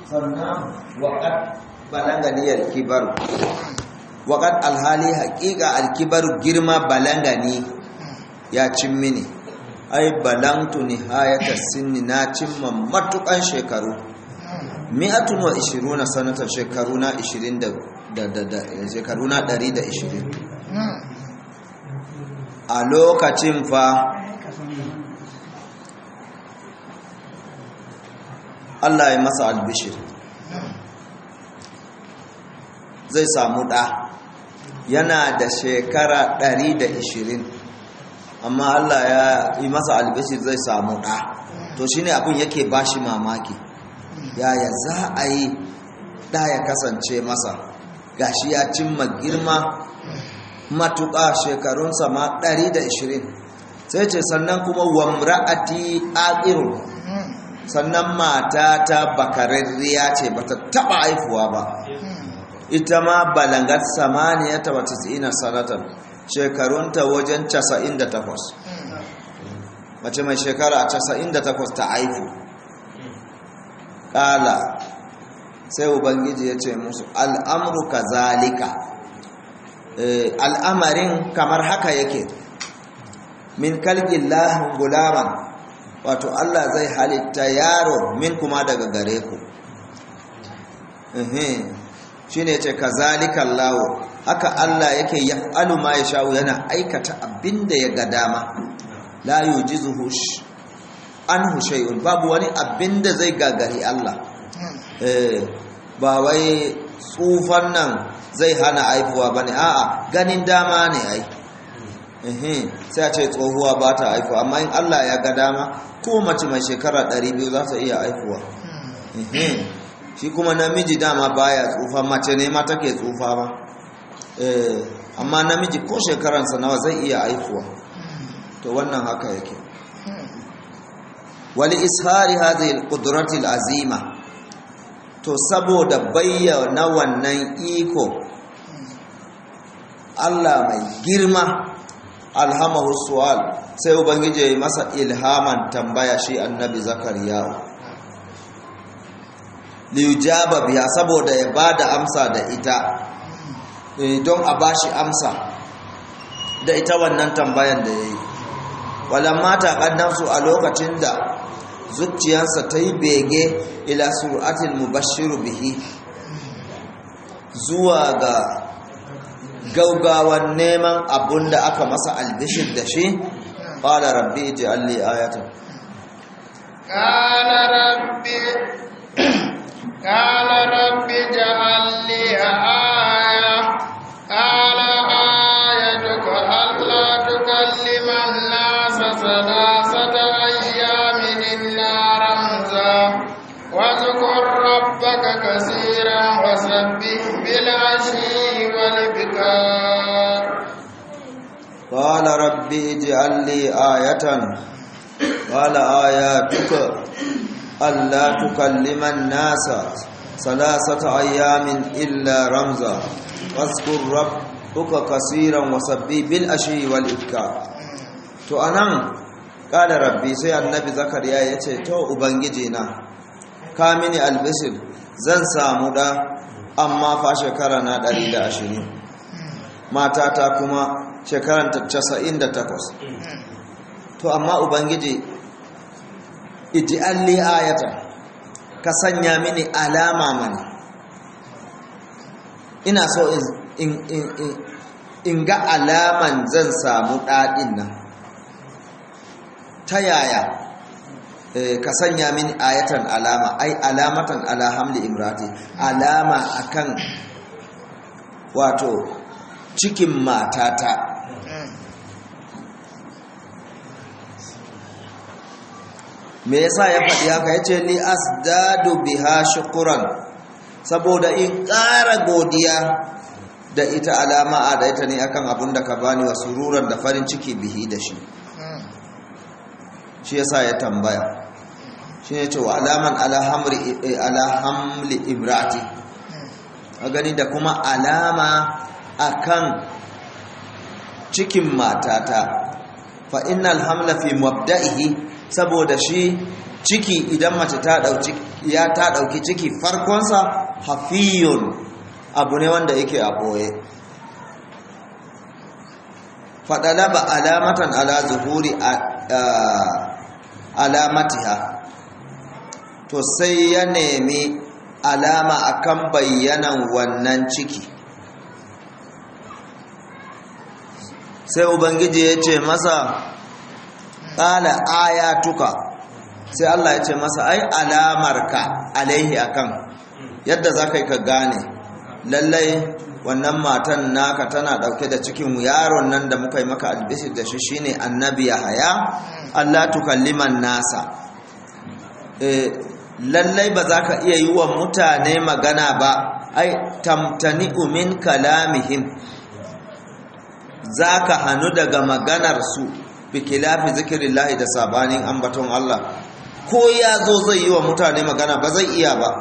sannan waƙat balanganiyar kibaru waƙat alhali haƙiƙa alkibaru girma balangani ya cin mini ai balangtu nihayata sinni na cimma matukan shekaru mi'atun wa ishiruna sanatan shekaru na ishirin da shekaru na ɗari da ishirin a lokacin fa Allah ya masa albishir zai samu ɗa yana da shekara 120 amma Allah ya yi masa albishir zai samu ɗa to shi ne abin yake ba shi mamaki yaya za a yi ɗa ya kasance masa gashi ya cimma girma matuƙa shekarunsa ma 120 sai ce sannan kuma wamra'ati aqirun sannan mata ta bakararriya ce bata taba haifuwa ba ita ma balangar samaniya ta wata tsina sanatan shekarunta wajen 98 mace mai shekara 98 ta haifu ƙala sai ubangiji ya ce musu al'amru ka zalika al'amarin kamar haka yake min kalgin lahin gulaman wato Allah zai halitta yaro min kuma daga gare ku shi ne ce ka zalikan lawo haka Allah yake yaf'alu ma ya sha'u yana aikata abinda ya ga dama la yujizuhu an hushayun babu wani abinda zai gagari Allah ba wai tsufan nan zai hana aifuwa ba ne a'a ganin dama ne ai sai a ce tsohuwa ba ta aifuwa amma in Allah ya ga dama ko mace mai shekara 200 za ta iya aifuwa shi kuma namiji dama baya tsufa mace ne ma take tsufa ba amma namiji ko shekaransa nawa zai iya aifuwa to wannan haka yake wali ishari hadhihi alqudrati alazima to saboda bayyana wannan iko Allah mai girma alhamahu su'al sai ubangiji ya yi masa ilhaman tambaya shi annabi zakariya liyujaba biya saboda ya bada amsa da ita don a bashi amsa da ita wannan tambayan da ya yi walamma taƙannansu a lokacin da zuciyarsa ta yi bege ila sur'atil mubashiru bihi zuwa ga gaugawan neman abun da aka masa albishir da shi ƙwada rabbi ji alli ayatan ƙala rabbi ƙala rabbi ji alli aya ƙala ayatuka Allah tukalliman nasa salasata ayyamin illa ramza واذكر ربك كثيرا وسبح بالعشي والإبكار قال رب اجعل لي آية قال آياتك ألا تكلم الناس ثلاثة أيام إلا رمزا واذكر ربك كثيرا وسبح بالعشي والإبكار to anan قال ربي sai annabi zakariya yace to ubangiji na ka mini albishir zan samu da amma fa shekara na 120 matata kuma shekaranta 98 to amma ubangiji ij'alli ayatan ka sanya mini alama mani ina so in in in in ga alaman zan samu dadin nan ta yaya ka sanya mini ayatan alama ai alamatan ala hamli imrati alama akan wato cikin matata me yasa ya faɗi haka yace li asdadu biha shukran saboda in ƙara godiya da ita alama a da ita ne akan abun da ka bani wa sururan da farin ciki bihi da shi shi yasa ya tambaya shi ne cewa alaman alhamli ibrati a gani da kuma alama akan cikin matata fa innal hamla fi mabda'ihi saboda shi ciki idan mace ta dauki ya ta dauki ciki farkonsa hafiyun abu ne wanda yake a boye fadalaba alamatan ala zuhuri alamatiha to sai ya nemi alama akan bayyanan wannan ciki sai ubangiji ya ce masa ƙala ayatuka sai Allah ya ce masa ai alamarka alaihi akan yadda za ka yi ka gane lallai wannan matan naka tana ɗauke da cikin yaron nan da muka yi maka albishir da shi shine annabi haya Allah tukalliman nasa lallai ba za ka iya yi wa mutane magana ba ai tamtani min kalamihim za ka hannu daga maganarsu bikilafi zikirin lahi da sabanin ambaton Allah ko ya zo zai yi wa mutane magana ba zai iya ba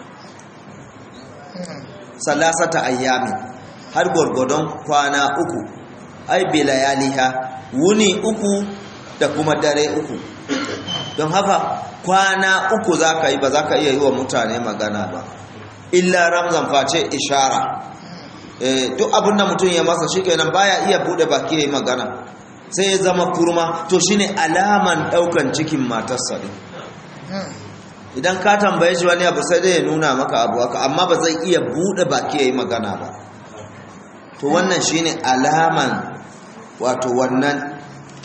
salasata ayyami har gwargwadon kwana uku ai bilayaliha wuni uku da kuma dare uku don haka kwana uku za ka yi ba za ka iya yi wa mutane magana ba illa ramzan face ishara duk abin da mutum ya masa shi kenan baya iya bude baki ya yi magana sai ya zama kurma to shine alaman daukan cikin matarsa ne idan ka tambaye shi wani abu sai dai ya nuna maka abu haka amma ba zai iya bude baki ya yi magana ba to wannan shine alaman wato wannan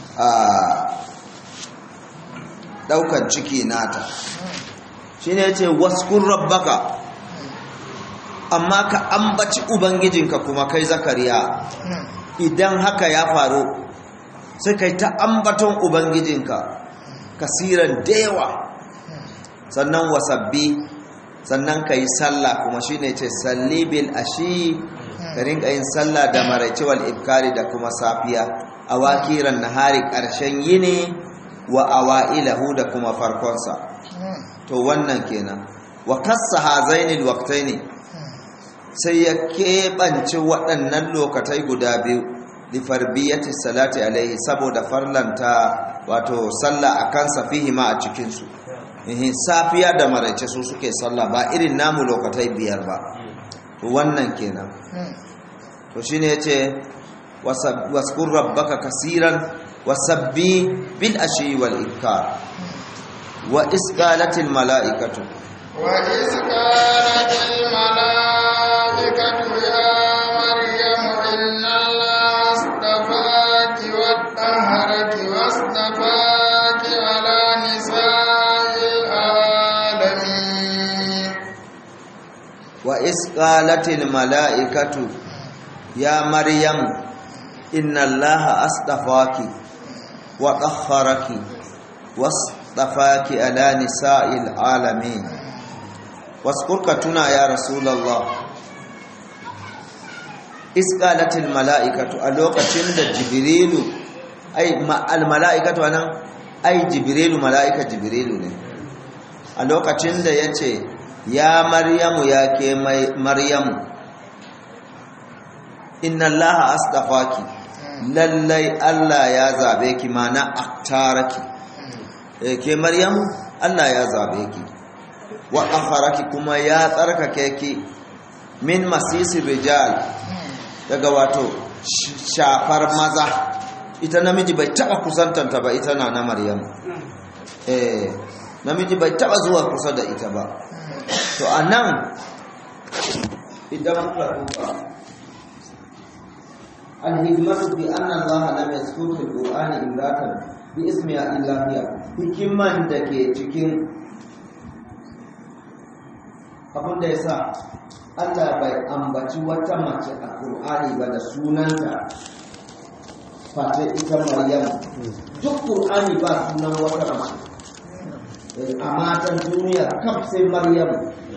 daukan ciki nata shine yace waskun rabbaka amma ka ambaci ubangijinka kuma kai zakariya idan haka ya faru sai kai ta ambaton ubangijinka kasiran dewa sannan wasabbi sannan ka yi sallah kuma shi ne ce salli bil ashi ka rinka yin sallah da maraice wal ibkari da kuma safiya a wakiran nahari ƙarshen yini wa awa'ilahu da kuma farkonsa to wannan kenan wa kassa hazainil waqtaini sai ya keɓance waɗannan lokatai guda biyu lifarbiyyati salati alaihi saboda farlanta wato sallah a kansa fihi ma a cikinsu ihin safiya da maraice su suke sallah ba irin namu lokatai biyar ba wannan kenan to shine yace waskur rabbaka kasiran wasabbi bil ashi wal ibkar wa isqalatil malaikatu wa isqalatil malaikatu ya maryam inna allaha astafaki wa tahharaki wastafaki ala nisa'il alamin wa isqalatil malaikatu ya maryam inna allaha astafaki wa tahharaki wastafaki ala nisa'il alamin waskurka tuna ya rasulullah isqalatil malaikatu a lokacin da jibrilu ai al malaikatu anan ai jibrilu malaika jibrilu ne a lokacin da yace ya maryamu ya ke maryamu inna allaha astafaki lallai allah ya zabe ki mana aktaraki ke maryamu allah ya zabe ki wa akharaki kuma ya tsarkake ki min masisi rijal daga wato shafar maza ita namiji bai taba kusantanta ba ita na na maryamu eh namiji bai taba zuwa kusa da ita ba to a nan idan muka duba alhikmatu bi anna allaha lam yaskutu alqur'ani imratan bi ismiha illa hiya hikiman da ke cikin abin da yasa Allah bai ambaci wata mace a Qur'ani ba da sunanta fata ita Maryam duk Qur'ani ba sunan wata mace a matan duniya kaf sai Maryam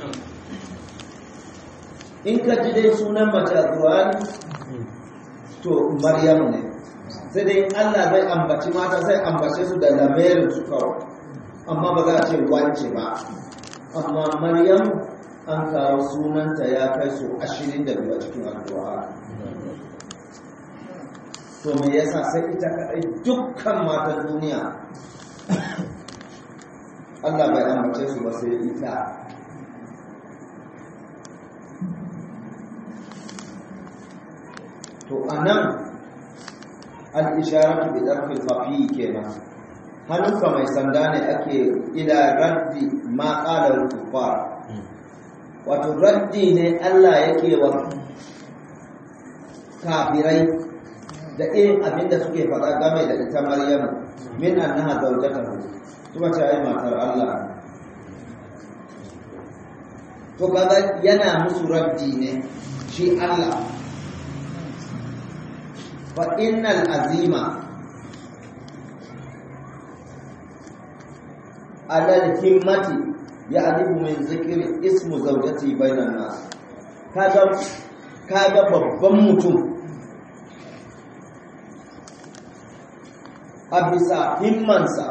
in ka ji dai sunan mace a Qur'ani to Maryam ne sai dai Allah zai ambaci mata sai ambace su da lamarin su kawai amma ba za a ce wance ba amma Maryam an kawo sunanta ya kai su ashirin da biyu a cikin alƙur'ani to me yasa sai ita kaɗai dukkan matan duniya Allah bai ambace su ba sai ita to anan al-isharatu bi darfil khafi kenan hannunka mai sanda ne ake ila raddi ma qala al-kuffar wato raddi ne Allah yake wa kafirai da irin abin da suke faɗa game da ita Maryamu min annaha zawjatahu kuma ce ai matar Allah to kaga yana musu raddi ne shi Allah fa innal azima alal himmati ya'rifu min zikri ismu zawjati bainan nas kaga kaga babban mutum a bisa himmansa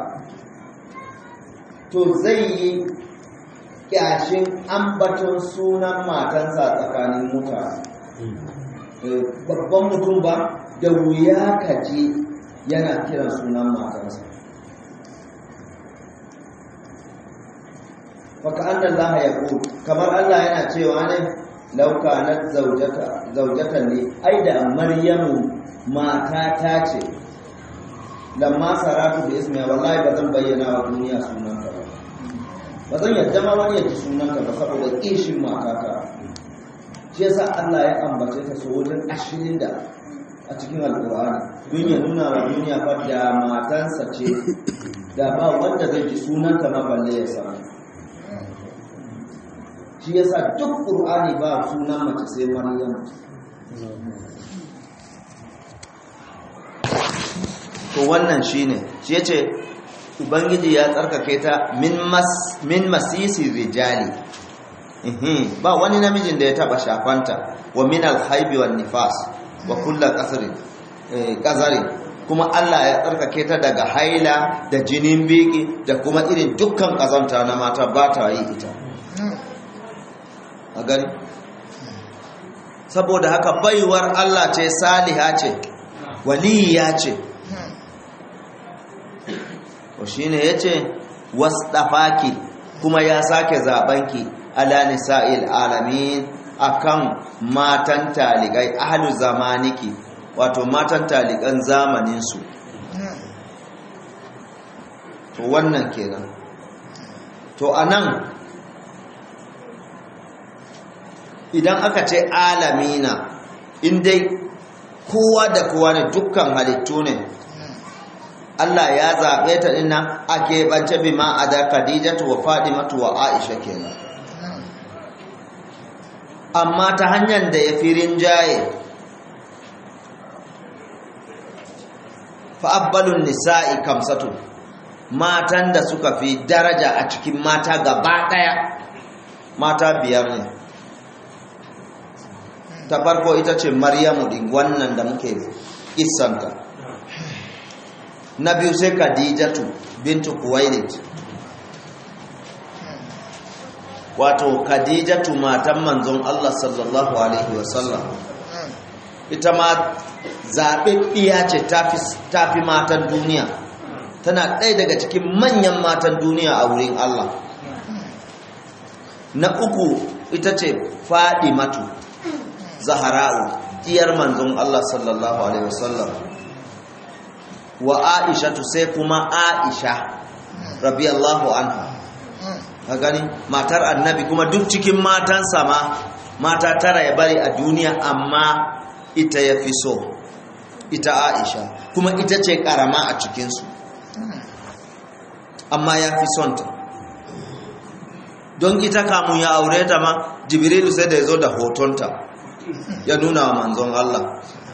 to zai yi kyashin ambaton sunan matansa tsakanin mutane babban mutum ba da wuya kaji yana kiran sunan matansa faka annan laha ya kamar Allah yana cewa ne lauka na zaujatan ne ai da maryamu mata ta ce lamma saratu da ismiya wallahi ba zan bayyana wa duniya sunanta ba ba zan yadda ma wani yaji sunanta ba saboda kishin matata shi yasa Allah ya ambace ta so wajen ashirin da a cikin alƙur'ani don ya nuna wa duniya fa da matansa ce da ba wanda zai ji sunanta ma balle ya samu shi yasa duk ƙur'ani ba sunan mace sai maryam to wannan shine shi yace ubangiji ya tsarkake ta min mas min masisi rijali ba wani namijin da ya taba shafanta wa min alhaibi wan nifas wa kullu qasrin qazari kuma Allah ya tsarkake ta daga haila da jinin biki da kuma irin dukkan kazanta na mata ba ta yi ita a gani saboda haka baiwar Allah ce saliha ce waliya ce to shine yace wasdafaki kuma ya sake zabanki ala nisa'il alamin akan matan taligai ahlu zamaniki wato matan taligan zamanin su to wannan kenan to anan idan aka ce alamina indai kowa da kowa ne dukkan halittu ne Allah ya zaɓe ta dinnan a keɓance bi ma a da Khadijatu wa Fadimatu wa Aisha kenan. Amma ta hanyar da ya fi rinjaye, fa'abbalun nisa'i kamsatu, matan da suka fi daraja a cikin mata gaba ɗaya, mata biyar ne. Ta farko ita ce Maryamu ɗin wannan da muke isanta. na biyu sai khadijatu bintu kuwailit wato khadijatu matan manzon Allah sallallahu alaihi wasallam ita ma zaɓaɓɓiya ce ta fi matan duniya tana ɗaya daga cikin manyan matan duniya a wurin Allah na uku ita ce matu zahara'u diyar manzon Allah sallallahu alaihi wasallam wa aisha sai kuma aisha rabiyallahu anha ka gani matar annabi kuma duk cikin matansa ma mata tara ya bari a duniya amma ita ya fi so ita aisha kuma ita ce karama a cikinsu amma ya fi son ta don ita kamun ya aure ta ma jibrilu sai da ya zo da hotonta ya nuna wa manzon Allah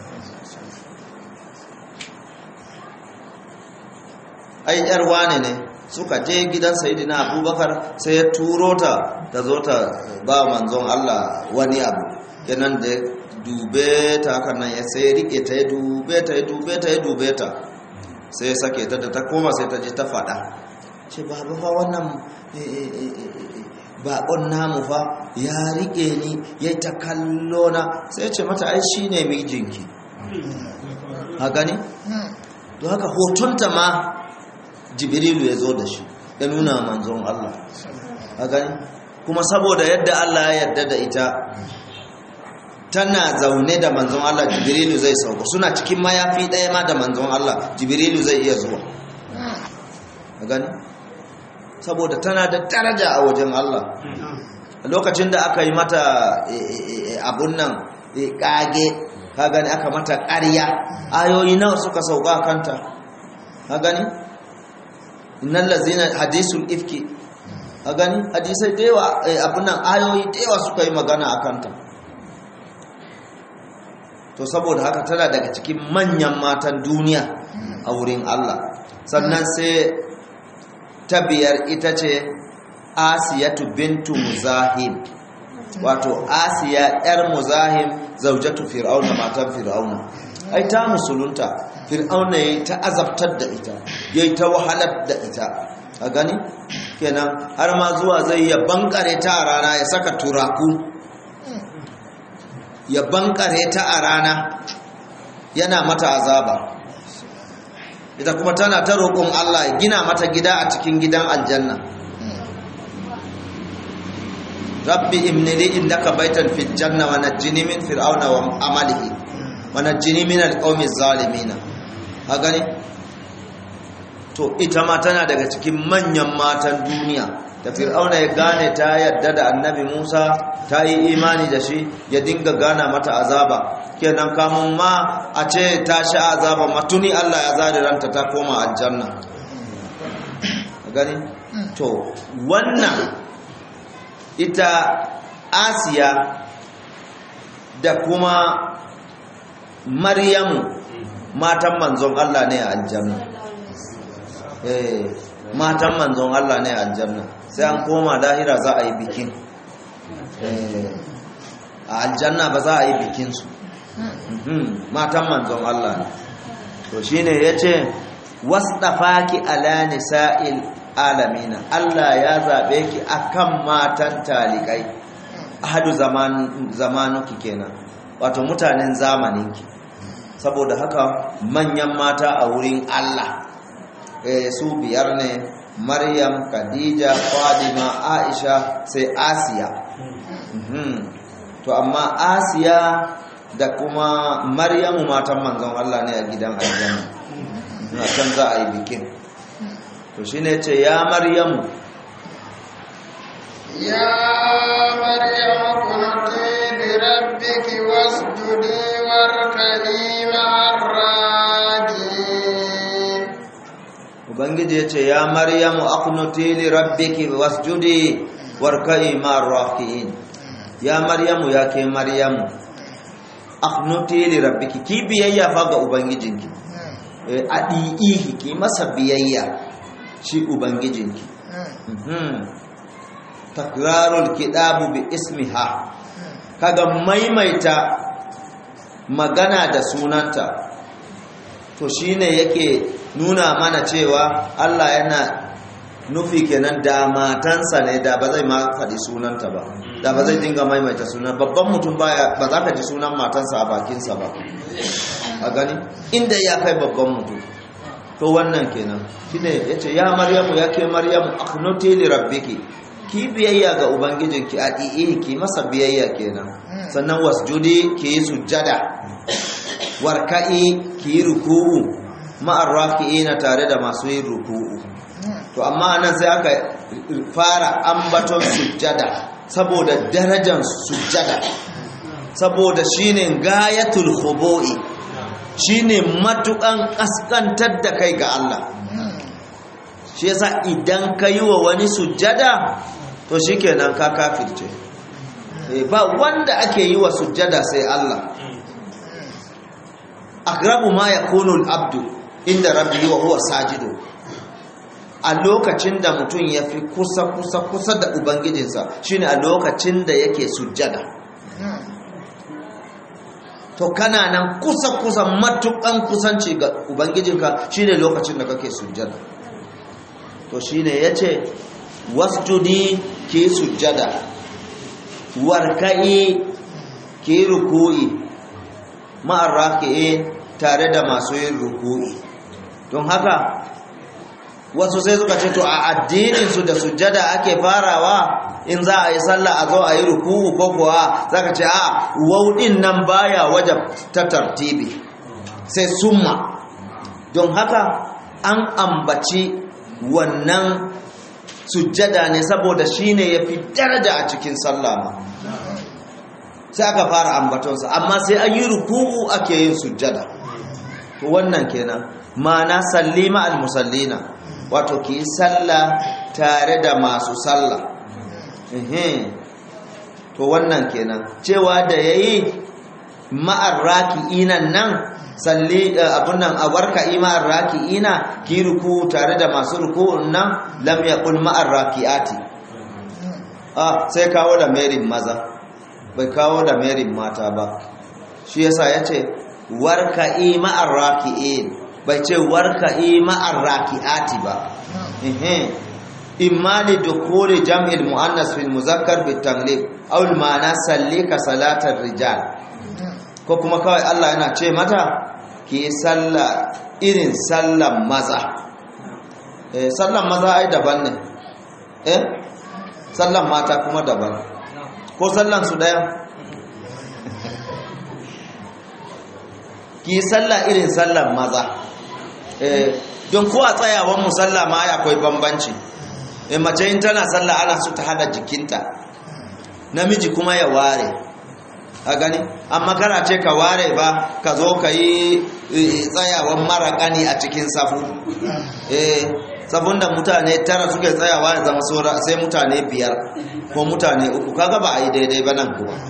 ai yar wane ne suka je gidan sayidina abubakar sai ya turo ta ta zo ta ba manzon Allah wani abu kenan da dube ta haka nan ya sai rike ta ya dube ta ya dube ta ya dube ta sai ya sake ta da ta koma sai ta ji ta faɗa ce babu fa wannan baƙon namu fa ya rike ni ya ta kallo na sai ce mata ai shi ne mijinki ha gani? don haka hotonta ma jibrilu ya zo da shi ya nuna manzon Allah a gani kuma saboda yadda Allah ya yarda da ita tana zaune da manzon Allah jibrilu zai sauko suna cikin mayafi ɗaya ma da manzon Allah jibrilu zai iya zuwa a gani saboda tana da daraja a wajen Allah lokacin da aka yi mata abun nan kage ka gani aka mata ƙarya ayoyi nawa suka sauka kanta ka gani innal ladzina hadisul ifki ka gani hadisai da yawa abun nan ayoyi da yawa suka yi magana a kanta to saboda haka tana daga cikin manyan matan duniya a wurin Allah sannan sai ta biyar ita ce asiyatu bintu muzahim wato asiya yar muzahim zaujatu fir'auna matan fir'auna ai ta musulunta fir'auna yayi ta azabtar da ita yayi ta wahalar da ita a gani kenan har ma zuwa zai ya bankare ta a rana ya saka turaku ya bankare ta a rana yana mata azaba ita kuma tana ta roƙon Allah ya gina mata gida a cikin gidan aljanna rabbi imnili indaka baitan fil janna wa najjini min fir'auna wa amalihi wa najjini min alqawmi zalimin ha gani to ita ma tana daga cikin manyan matan duniya da fir'auna ya gane ta yadda da annabi Musa ta yi imani da shi ya dinga gana mata azaba kenan kamun ma a ce ta sha azaba matuni Allah ya zari ranta ta koma aljanna gani to wannan ita asiya da kuma maryamu matan manzon Allah ne a aljanna eh matan manzon Allah ne a aljanna sai an koma lahira za a yi bikin a aljanna ba za a yi bikinsu matan manzon Allah ne to shine yace wasdafaki ala nisa'il alamina Allah ya zabe ki akan matan talikai ahadu zaman zamanuki kenan wato mutanen zamaninki saboda haka manyan mata a wurin Allah eh su biyar ne Maryam Khadija Fadima Aisha sai Asiya to amma Asiya da kuma Maryamu matan manzon Allah ne a gidan aljanna na can za a yi bikin to shi ne ce ya maryamu ya maryamu kunti bi rabbiki wasjudi warkani ma'arraki ubangiji ya ce ya maryamu aqnuti li rabbiki wasjudi warkai ma'arrakiin ya maryamu ya ke maryamu aqnuti li rabbiki ki biyayya fa ga ubangijinki a ɗi'ihi ki masa biyayya shi ubangijinki takrarul kidabu bi ismiha kaga maimaita magana da sunanta to shine yake nuna mana cewa Allah yana nufi kenan da matansa ne da ba zai ma faɗi sunanta ba da ba zai dinga maimaita sunan babban mutum baya ba za ka ji sunan matansa a bakinsa ba a gani inda ya kai babban mutum to wannan kenan shine yace ya maryamu ya ke maryamu akhnuti li rabbiki ki biyayya ga ubangijinki a di'i ki masa biyayya kenan sannan wasjudi ki yi sujjada warka'i ki yi ruku'u ma'ar raki'ina tare da masu yin ruku'u to amma nan sai aka fara ambaton sujjada saboda darajar sujjada saboda shine gayatul khubu'i shine matukan kaskantar da kai ga Allah shi yasa idan ka yi wa wani sujjada to shikenan ka kafirce ba wanda ake yi wa sujjada sai Allah akrabu ma yakunu al-abdu inda rabbi wa huwa sajidu a lokacin da mutum ya fi kusa kusa kusa da ubangijinsa shine a lokacin da yake sujjada to kana nan kusa kusa matukan kusanci ga ubangijinka shine lokacin da kake sujjada to shine yace wasjudi ki sujjada warka'i ki ruku'i ma'ar raki'in tare da masu yin ruku'i don haka wasu sai suka ce to a addininsu da sujjada ake farawa in za a yi sallah a zo a yi ruku'u ko kuwa zaka ce a wauɗin nan baya waje ta tartibi sai summa don haka an ambaci wannan sujjada ne saboda shine yafi daraja a cikin sallah ma sai aka fara ambatonsa amma sai an yi ruku'u ake yin sujjada to wannan kenan ma'ana sallima al-musallina wato ki sallah tare da masu sallah to wannan kenan cewa da yayi ma'ar raki'ina nan salli abun nan a warka ima'ar raki'ina ki ruku tare da masu ruku'un nan lam yaqul ma'ar raki'ati ah sai kawo da merin maza bai kawo da merin mata ba shi yasa yace warka ima'ar raki'in bai ce warka ima'ar raki'ati ba imma li dukuli jam'il muannas fil muzakkar bit taglib aw al ma'ana sallika salatar rijal ko kuma kawai Allah yana ce mata ki salla irin sallan maza eh sallan maza ai daban ne eh sallan mata kuma daban ko sallan su daya ki salla irin sallan maza eh don ko a tsayawan musalla ma akwai bambanci e mace in tana sallah ana so ta hada jikinta namiji kuma ya ware a gani amma kana ce ka ware ba ka zo ka yi tsayawan mara gani a cikin safu eh safun da mutane tara suke tsayawa ya zama sora sai mutane biyar ko mutane uku kaga ba a yi daidai ba nan kuma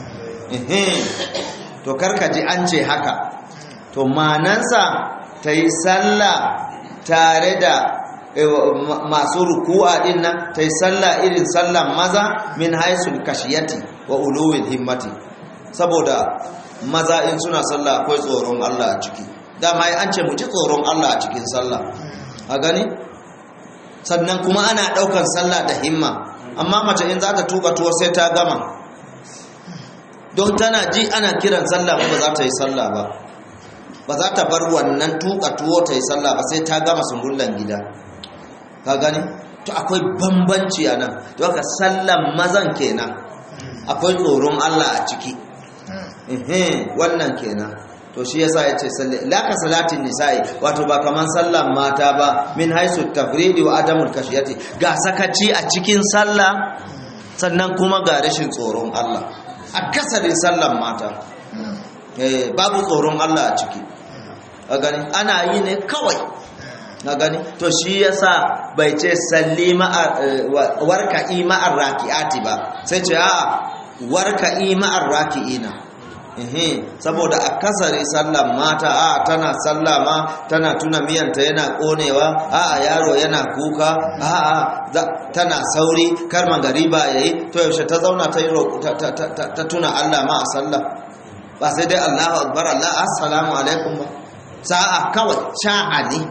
to karka ji an ce haka to manansa ta yi sallah tare da masu ruku'a din nan ta yi sallah irin sallan maza min haisul kashiyati wa uluwil himmati saboda maza in suna sallah akwai tsoron Allah a ciki dama an ce mu ji tsoron Allah a cikin sallah a gani sannan kuma ana daukan sallah da himma amma mace in za ta tuka tuwo sai ta gama don tana ji ana kiran sallah ba za ta yi sallah ba ba za ta bar wannan tuka tuwo ta yi sallah ba sai ta gama sungullan gida ka gani to akwai bambanci a nan to haka sallan mazan kenan akwai tsoron Allah a ciki wannan kenan to shi yasa yace salli laka salatin nisa'i wato ba kaman sallan mata ba min haisu tafridi wa adamul kashiyati ga sakaci a cikin sallah sannan kuma ga rashin tsoron Allah akasarin sallan mata eh babu tsoron Allah a ciki a gani ana yi ne kawai na gani to shi yasa bai ce salli warka ma'ar raki'ati ba sai ce a warka ma'ar raki'ina saboda a kasare sallan mata a tana sallama tana tuna miyanta yana konewa a yaro yana kuka a tana sauri kar magariba yayi to yaushe ta zauna ta yi ta tuna Allah ma a sallah ba sai dai Allahu akbar Allah assalamu alaikum ba sa'a kawai sha'a ne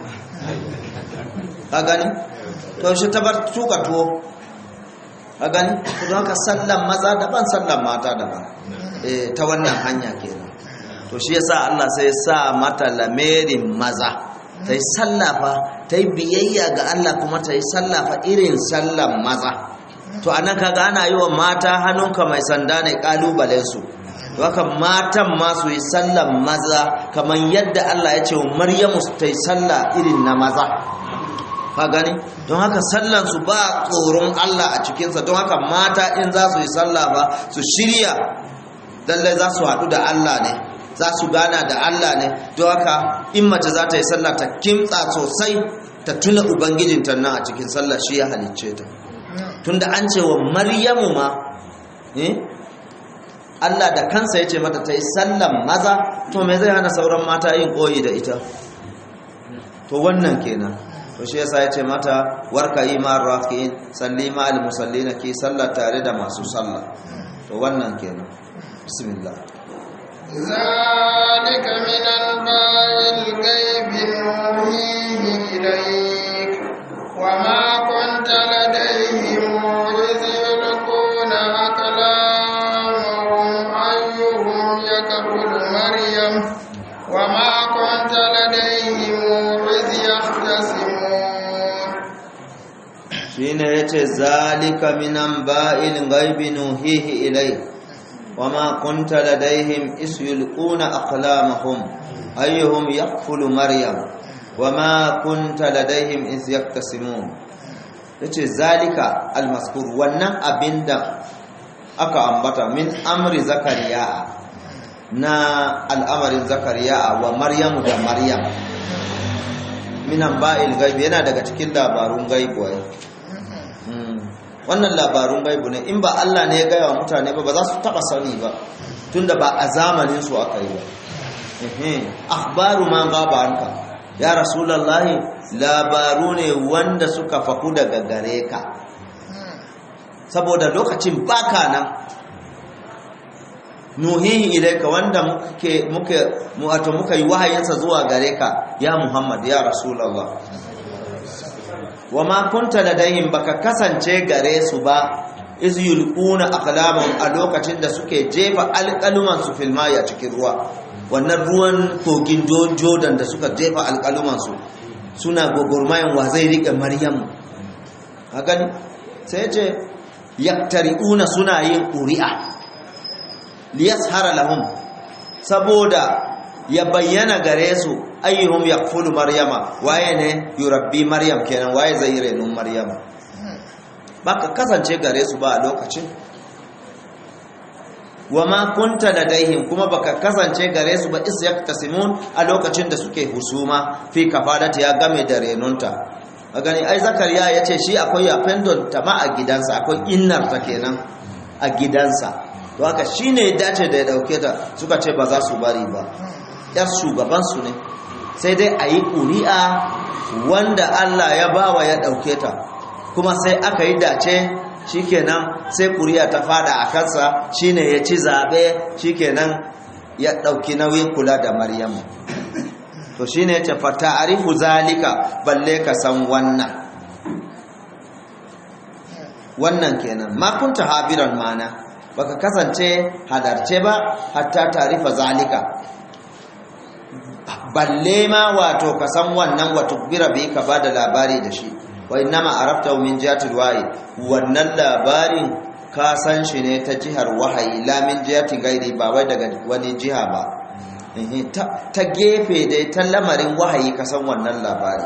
a gani to shi ta bar tuka tuwo a gani don haka sallan maza daban sallan mata daban ta wannan hanya kenan to shi yasa Allah sai sa mata lamerin maza ta yi sallafa ta yi biyayya ga Allah kuma ta yi sallafa irin sallan maza to anan kaga ana yi wa mata hannunka mai sanda ne kalubalen su haka matan ma su yi sallan maza kamar yadda Allah ya ce wa Maryamu ta yi salla irin na maza ka gani don haka sallansu ba tsoron Allah a cikinsa don haka mata in za su yi sallah ba su shirya lallai za su haɗu da Allah ne za su gana da Allah ne don haka in mace za ta yi sallah ta kimtsa sosai ta tuna ubangijinta nan a cikin sallah shi ya halicce ta tunda an ce wa maryamu ma Allah da kansa ya ce mata ta yi sallan maza to me zai hana sauran mata yin koyi da ita to wannan kenan to shi yasa yace mata warka ima rafi'in salli ma al musallina ki salla tare da masu sallah to wannan kenan bismillah ذلك من أنباء الغيب نوحيه إليك وما كنت لديهم إذ يلقون أقلامهم أيهم يكفل مريم وما كنت لديهم إذ يختصمون yace zalika min anba'il ghaibi nuhihi ilayk wama kunta ladaihim is yulquna aqlamahum ayyuhum yaqfulu maryam wama kunta ladaihim is yaktasimun yace zalika almaskur wannan abinda aka ambata min amri zakariya na al'amarin zakariya wa maryamu da maryam minan ba'il gaibi yana daga cikin labarun gaibu ai wannan labarun gaibu ne in ba Allah ne ya gaya wa mutane ba ba za su taba sani ba tunda ba a zamanin su aka yi ba akhbaru man gaba anka ya rasulullahi labaru ne wanda suka faku daga gare ka saboda lokacin baka nan nuhihi ilaika wanda muke muke wato muka yi wahayinsa zuwa gare ka ya Muhammad ya Rasulullah wama kunta ladayhim baka kasance gare su ba iz yulquna aqlamahum a lokacin da suke jefa alqaluman su fil a cikin ruwa wannan ruwan kogin Jordan da suka jefa alqaluman su suna gogormayan wa zai rike Maryam hakan sai ce yaktari'una suna yin ƙuri'a liyashara lahum saboda ya bayyana gare su ayyuhum yakfulu maryama waye ne yurabbi maryam kenan waye zai renun maryama baka kasance gare su ba a lokacin wama kunta ladaihim kuma baka kasance gare su ba is yaktasimun a lokacin da suke husuma fi kafadati ya game da renunta a gani ai zakariya ya ce shi akwai yafendon ta ma a gidansa akwai innar ta kenan a gidansa to haka shi ne ya dace da ya dauke ta suka ce ba za su bari ba yar shugabansu ne sai dai a yi ƙuri'a wanda allah ya bawa ya dauke ta kuma sai aka yi dace shikenan sai ƙuri'a ta fada a kansa shine ya ci zaɓe shikenan ya ɗauki nauyin kula da maryamu to shi ne ce fata'arifu zalika balle ka san wannan wannan kenan ma kunta habiran mana baka kasance hadarce ba hatta tarifa zalika balle ma wato ka san wannan wato bira bai ka bada labari da shi wa innama arafta min jihatil wahi wannan labarin ka san shi ne ta jihar wahayi la min jihati gairi ba wai daga wani jiha ba ta gefe dai ta lamarin wahayi ka san wannan labari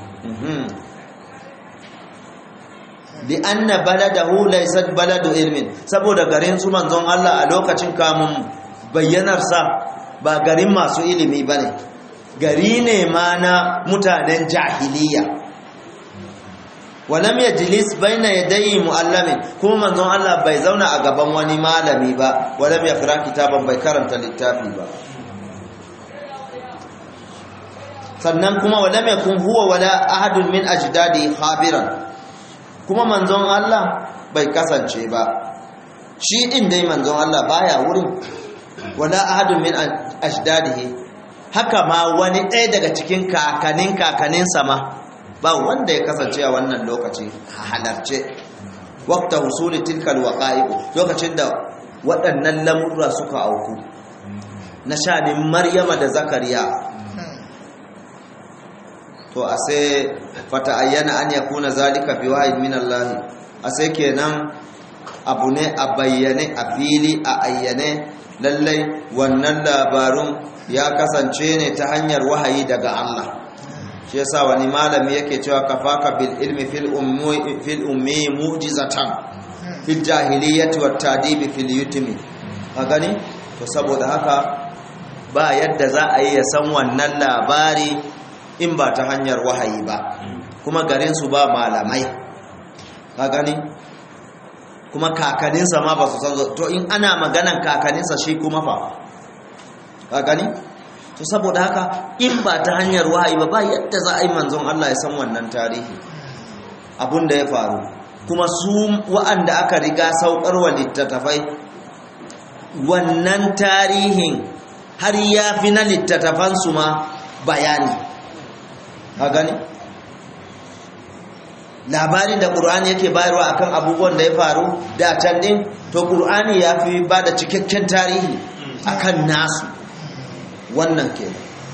li anna baladahu laysat baladu ilmin saboda garin su manzon Allah a lokacin kamun bayyanarsa ba garin masu ilimi bane gari ne ma na mutanen jahiliya walam yajlis baina yadayi muallamin kuma manzon Allah bai zauna a gaban wani malami ba walam yaqra kitaban bai karanta littafi ba sannan kuma walam yakun huwa wala ahadun min ajdadi khabiran kuma manzon Allah bai kasance ba shi din dai manzon Allah baya wurin wala ahadun min ajdadihi haka ma wani ɗaya daga cikin kakanin kakanin sama ba wanda ya kasance a wannan lokaci halarce waqta husuli tilkal waqa'i lokacin da waɗannan lamurra suka auku na shanin maryama da zakariya to a sai fata ayyana an yakuna zalika bi wahid min Allah a sai kenan abu ne a bayyane a fili a ayyane lallai wannan labarun ya kasance ne ta hanyar wahayi daga Allah shi yasa wani malami yake cewa kafaka bil ilmi fil ummi fil ummi mu'jizatan fil jahiliyyati wat tadibi fil yutmi ka gani to saboda haka ba yadda za a yi ya san wannan labari in ba ta hanyar wahayi ba kuma garinsu ba malamai ka gani kuma kakaninsa ma ba su san to in ana maganan kakaninsa shi kuma fa ka gani to saboda haka in ba ta hanyar wahayi ba ba yadda za a yi manzon Allah ya san wannan tarihi abun da ya faru kuma su wa'anda aka riga saukarwa littattafai wannan tarihin har ya fi na littattafansu ma bayani a gani labarin da ƙur'ani yake bayarwa akan abubuwan da ya faru da can ɗin to ƙur'ani ya fi ba da cikakken tarihi akan nasu wannan ke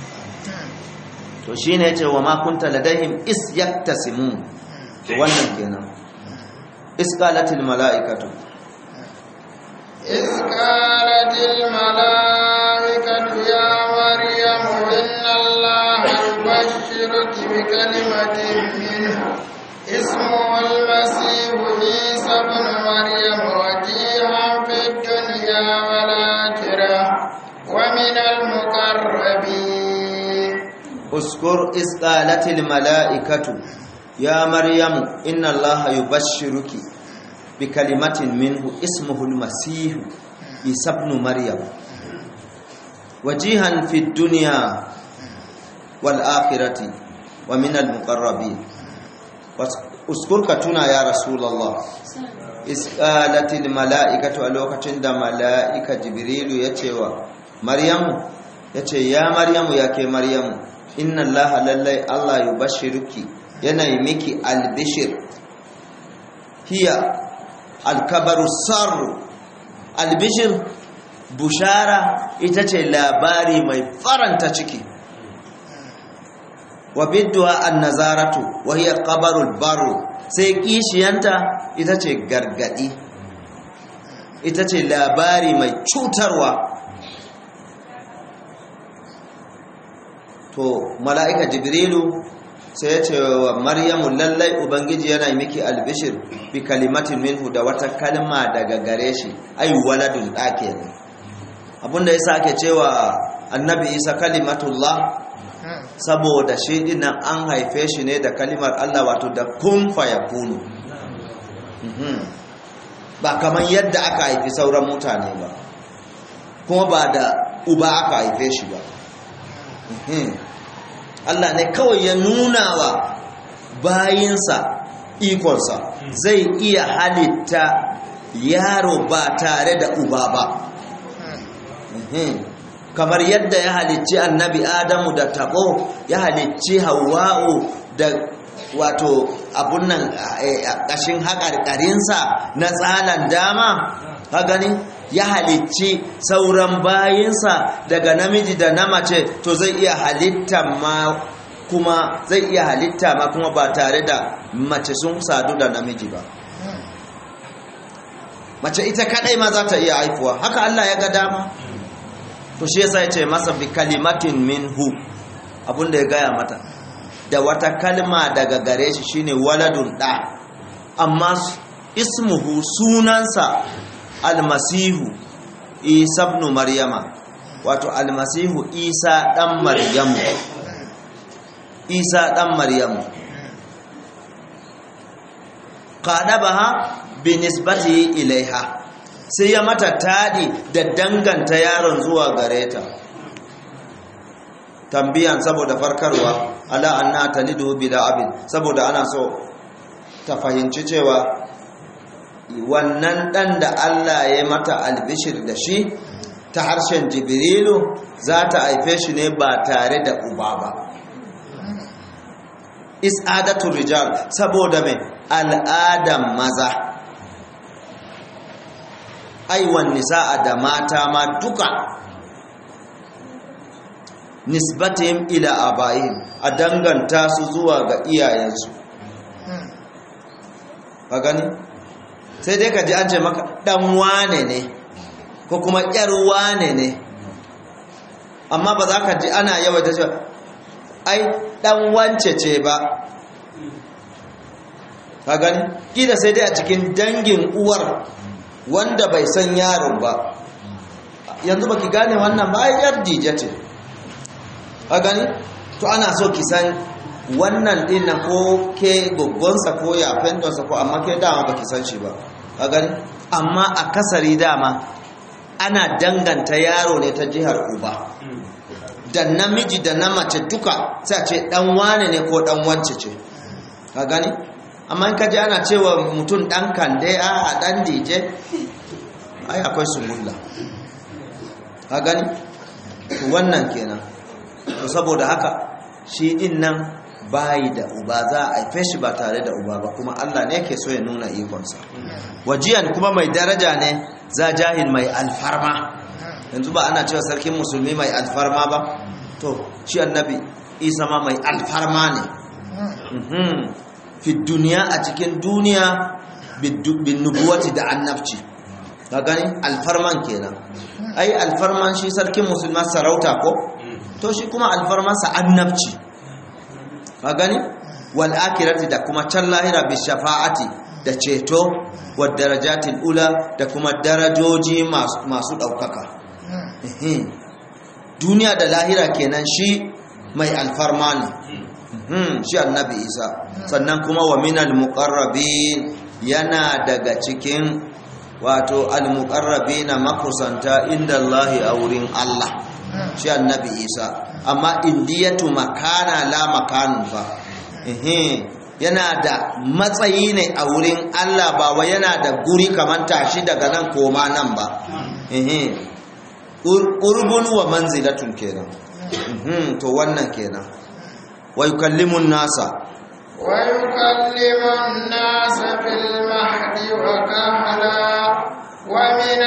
to shi ne ce wa makunta ladahim is yaktasimun wannan kenan isqalatil mala'ikatu إذ قالت الملائكة يا مريم إن الله يبشرك بكلمة منه اسمه المسيح عيسى ابن مريم وجيها في الدنيا والآخرة ومن المقربين اذكر إذ قالت الملائكة يا مريم إن الله يبشرك بكلمة منه اسمه المسيح عيسى ابن مريم وجيها في الدنيا والآخرة ومن المقربين اذكر كتنا يا رسول الله إذ قالت الملائكة ألوكة عند ملائكة جبريل يتوى مريم يتوى يا مريم يا كي مريم إن الله لله الله يبشرك ينيمك البشر هي الكبر السر البشر bushara ita ce labari mai faranta ciki wa bidduwa annazaratu wa hiya qabarul baru sai kishiyanta ita ce gargadi ita ce labari mai cutarwa to mala'ika jibrilu sai ya ce wa maryamu lallai ubangiji yana miki albishir bi kalimatin minhu da wata kalma daga gare shi ai waladun ɗake ne abinda ya ake cewa annabi isa kalimatullah saboda shi dinnan an haife shi ne da kalimar Allah wato da kun fayakunu ba kamar yadda aka haifi sauran mutane ba kuma ba da uba aka haife shi ba Allah ne kawai ya nuna wa bayinsa ikonsa zai iya halitta yaro ba tare da uba ba kamar yadda ya halicci annabi adamu da tabo ya halicci hawa'u da wato abun nan ƙashin haƙarƙarinsa na tsalan dama ha gani ya halicci sauran bayinsa daga namiji da na mace to zai iya halitta ma kuma zai iya halitta ma kuma ba tare da mace sun sadu da namiji ba mace ita kadai ma za ta iya haifuwa haka Allah ya ga dama to shi yasa ya ce masa bi kalimatin minhu abinda ya gaya mata da wata kalma daga gare shi shine waladun da amma ismuhu sunansa almasihu isa ibn maryama wato almasihu isa dan maryamu isa dan maryamu qadabaha bi nisbati ilaiha sai ya mata tadi da danganta yaron zuwa gare ta tambiyan saboda farkarwa ala anna talidu bila abin saboda ana so ta fahimci cewa wannan dan da Allah ya mata albishir da shi ta harshen jibrilu za ta haife shi ne ba tare da uba ba is'adatu rijal saboda mai al'adan maza aiwan nisa'a da mata ma duka nisbatihim ila abayihim a danganta su zuwa ga iyayensu ka gani sai dai ka ji an ce maka dan wane ne ko kuma yar wane ne amma ba za ka ji ana yawaita cewa ai dan wance ce ba ka gani kila sai dai a cikin dangin uwar wanda bai san yaron ba yanzu baki gane wannan ba ai yar dije ce ka gani to ana so ki san wannan din na ko ke goggonsa ko ya fendonsa ko amma ke dama baki san shi ba ka gani amma a kasari dama ana danganta yaro ne ta jihar uba da namiji da na mace duka sai a ce dan wane ne ko dan wance ce ka gani amma in kaji ana cewa mutum dan kande a dan dije ai akwai sumulla ka gani wannan kenan to saboda haka shi din nan bayi da uba za a haife shi ba tare da uba ba kuma Allah ne ke so ya nuna ikonsa wajiyan kuma mai daraja ne za jahil mai alfarma yanzu ba ana cewa sarkin musulmi mai alfarma ba to shi annabi isa ma mai alfarma ne fi duniya a cikin duniya bin nubuwati da annabci ka gani alfarman kenan ai alfarman shi sarkin musulman sarauta ko to shi kuma alfarmansa annabci ka gani wal akirati da kuma can lahira bi shafa'ati da ceto wa darajatil ula da kuma darajoji masu ɗaukaka duniya da lahira kenan shi mai alfarma ne shi annabi isa sannan kuma wa minal muqarrabin yana daga cikin wato al-muqarrabina makusanta inda Allah a wurin Allah shi annabi isa amma indiyatu makana la makanun fa yana da matsayi ne a wurin Allah ba wa yana da guri kamar tashi daga nan koma nan ba urbun wa manzilatun kenan to wannan kenan wa yukallimun nasa wa yukallimun nasa fil mahdi wa kahla wa min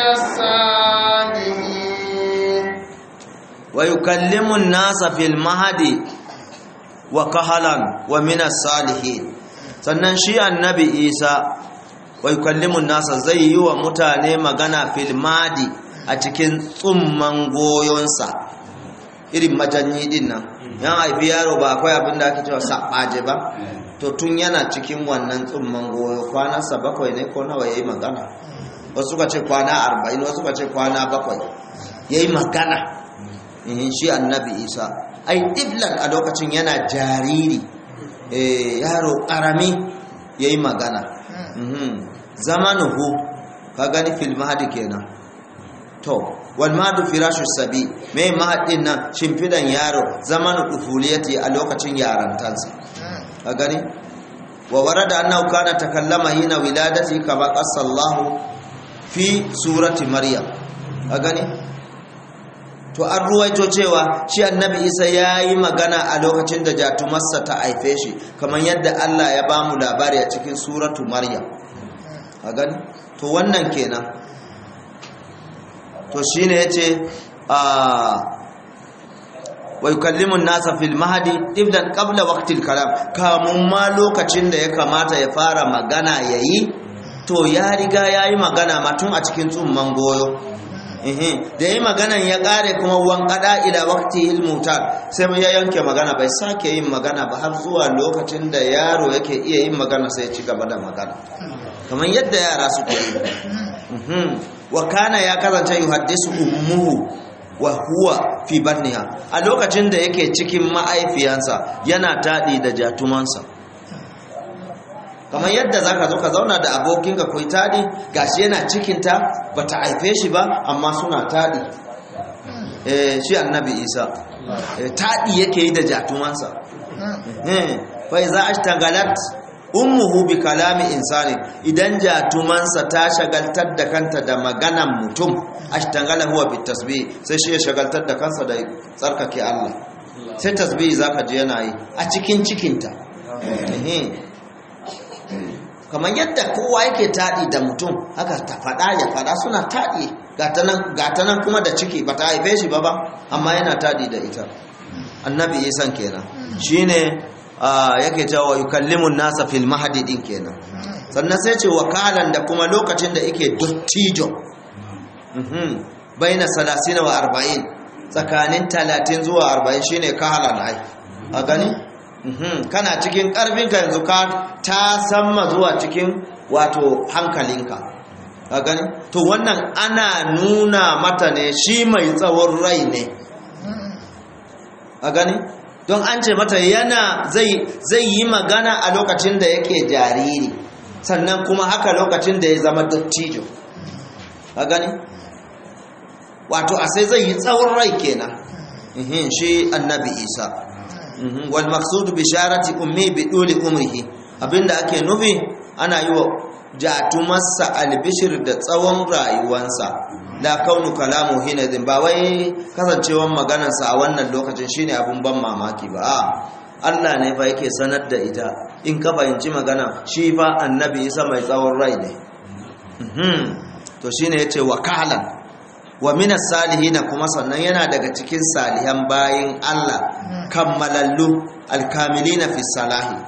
as-salihin wa yukallimun nasa fil mahdi wa kahalan wa min as-salihin sannan shi annabi Isa wa yukallimun nasa zai yi wa mutane magana fil mahdi a cikin tsumman goyonsa irin majanyi din nan yan haifi yaro ba akwai abin da ake cewa saɓaje ba to tun yana cikin wannan tsumman goyo kwanansa bakwai ne ko nawa ya yi magana wasu ka ce kwana arba'in wasu ka ce kwana bakwai ya yi magana shi annabi isa ai iblan a lokacin yana jariri yaro ƙarami ya yi magana zamanuhu ka gani filmahadi kenan to wal madu firashu sabi mai mahadin nan shimfidan yaro zaman ufuliyati a lokacin yarantansa a gani wa warada annahu kana takallama hina wiladati kama qasallahu fi surati maryam a gani to an ruwaito cewa shi annabi isa ya yi magana a lokacin da jatumarsa ta haife shi kamar yadda allah ya ba mu labari a cikin suratu maryam a gani to wannan kenan to shi ne ya ce wai kallimun nasa fil mahadi ibdan qabla waqtil kalam kamun ma lokacin da ya kamata ya fara magana yayi to ya riga yayi magana ma tun a cikin tsumman goyo da yi maganan ya kare kuma wankada ila waqti ilmutar sai ya yanke magana bai sake yin magana ba har zuwa lokacin da yaro yake iya yin magana sai ya ci gaba da magana kamar yadda yara suke yi wa kana ya kasance yuhaddisu ummuhu wa huwa fi batniha a lokacin da yake cikin ma'aifiyansa yana tadi da jatumansa kamar yadda zaka zo ka zauna da abokinka kai tadi gashi yana cikin ta bata haife shi ba amma suna tadi eh shi annabi Isa tadi yake yi da jatumansa eh fa iza ashtagalat ummuhu bi kalami insani idan jatumansa ta shagaltar da kanta da maganan mutum ashtangala huwa bi tasbih sai shi ya shagaltar da kansa da tsarkake Allah sai tasbih zaka ji yana yi a cikin cikinta kamar yadda kowa yake taɗi da mutum haka ta faɗa ya faɗa suna taɗi gata nan kuma da ciki ba ta haife shi ba ba amma yana taɗi da ita annabi isan kenan shine yake cewa yukallimun nasa fil mahadi din kenan sannan sai ce wakalan da kuma lokacin da yake dottijo baina salasina wa arba'in tsakanin talatin zuwa arba'in shine kahalan ai a gani kana cikin karfinka yanzu ka ta samma zuwa cikin wato hankalinka a gani to wannan ana nuna mata ne shi mai tsawon rai ne a gani don an ce mata yana zai yi magana a lokacin da yake jariri sannan kuma haka lokacin da ya zama dattijo a gani wato a sai zai yi tsawon rai kenan shi annabi isa wal maqsud bisharati ummi bi duli umrihi abinda ake nufi ana yi wa jatumarsa albishir da tsawon rayuwansa la kaunu kalamu hinadin ba wai kasancewan maganarsa a wannan lokacin shine abun ban mamaki ba a Allah ne fa yake sanar da ita in ka fahimci magana shi fa annabi isa mai tsawon rai ne to shine yace wakalan wa minas salihina kuma sannan yana daga cikin salihan bayin Allah kammalallu alkamilina fi salahi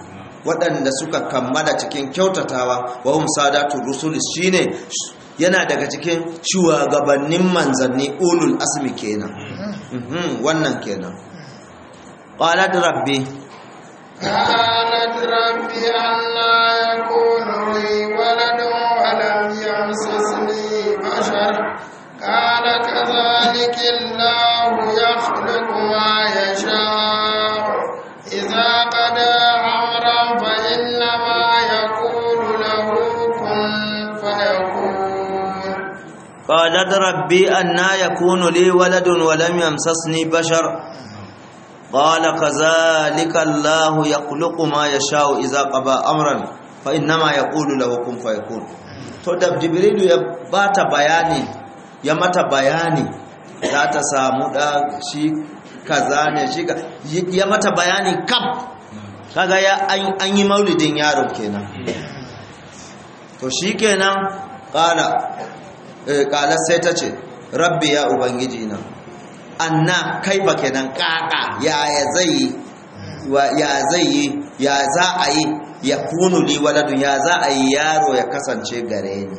waɗanda suka kammala cikin kyautatawa wa hum sadatu rusul shine yana daga cikin shugabannin manzanni ulul asmi kenan wannan kenan qalat rabbi قالت رب أنا يكون لي ولد ولم يمسسني بشر قال كذلك الله يخلق ما يشاء إذا قضى أمرا فإنما يقول له كن فيكون قالت ربي أنا يكون لي ولد ولم يمسسني بشر قال كذلك الله يخلق ما يشاء إذا قضى أمرا فإنما يقول له كن فيكون to da jibrilu ya bata bayani ya mata bayani za ta samu da shi kaza ne shi ya mata bayani kam kaga ya an yi maulidin yaro kenan to shi kenan kala kala sai ta ce rabbi ya ubangiji na anna kai ba kenan kaka ya zai ya zai yi ya za a yi ya kunu li waladun ya za a yi yaro ya kasance gare ni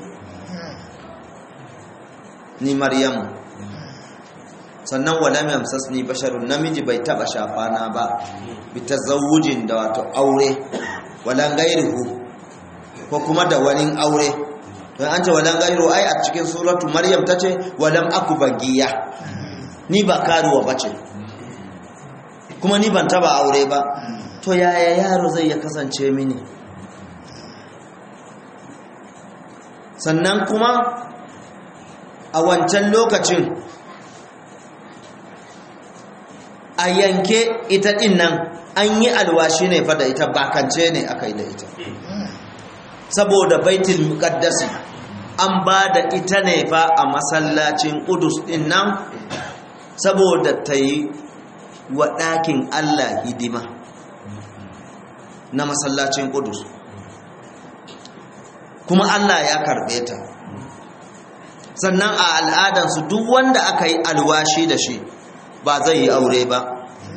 ni maryamu sannan walam yamsasni basharun namiji bai taba shafana ba bi tazawujin da wato aure walan gairuhu ko kuma da wani aure don an ce walan gairu ai a cikin suratu maryam tace walam aku bagiya ni ba karuwa bace kuma ni ban taba aure ba to yaya yaro zai ya kasance mini sannan kuma a wancan lokacin a yanke ita din nan an yi alwashi ne fa da ita bakance ne aka yi da ita saboda baitul muqaddasi an ba da ita ne fa a masallacin Qudus din nan saboda ta yi wa ɗakin Allah hidima na masallacin Qudus kuma Allah ya karɓe ta sannan a al'adansu duk wanda aka yi alwashi da shi ba zai yi aure ba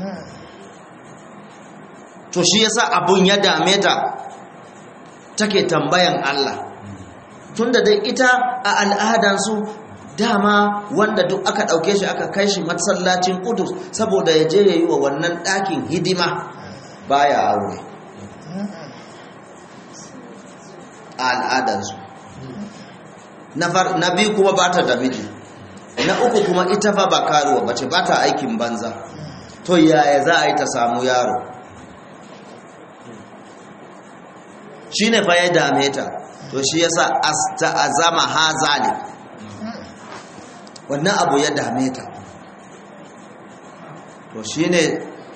to shi yasa abun ya dame ta take tambayan Allah tunda dai ita a al'adansu dama wanda duk aka ɗauke shi aka kai shi masallacin kudus saboda ya je ya yi wa wannan ɗakin hidima baya aure a al'adansu na biyu kuma ba ta da miji na uku kuma ita fa ba karuwa bace ba ta aikin banza to yaya za a yi ta samu yaro shi ne fa ya dame ta to shi yasa azama ha zali wannan abu ya dame ta to shi ne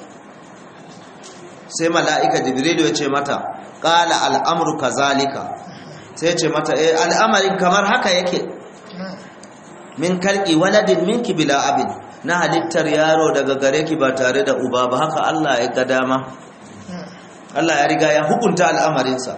sai mala'ika jibrilu ya ce mata ƙala al'amuru ka zalika sai ce mata eh al'amarin kamar haka yake min kalki waladin minki bila abin na halittar yaro daga gare ki ba tare da uba ba haka Allah ya ga dama Allah ya riga ya hukunta al'amarinsa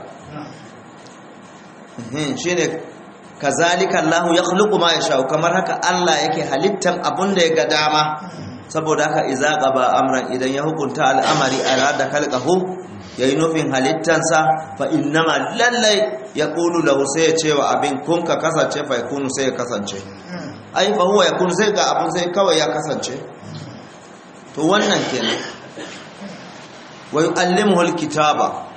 shi ne kazalika Allah ya khluqu ma yasha kamar haka Allah yake halittan abun da ya ga dama saboda haka iza qaba amran idan ya hukunta al'amari arada khalqahu yayi nufin halittansa fa innama lallai yaqulu lahu sai ya ce wa abin kun ka kasance fa yakunu sai ya kasance ai fa huwa yakunu sai ga abun sai kawai ya kasance to wannan kenan wa yu'allimuhu alkitaba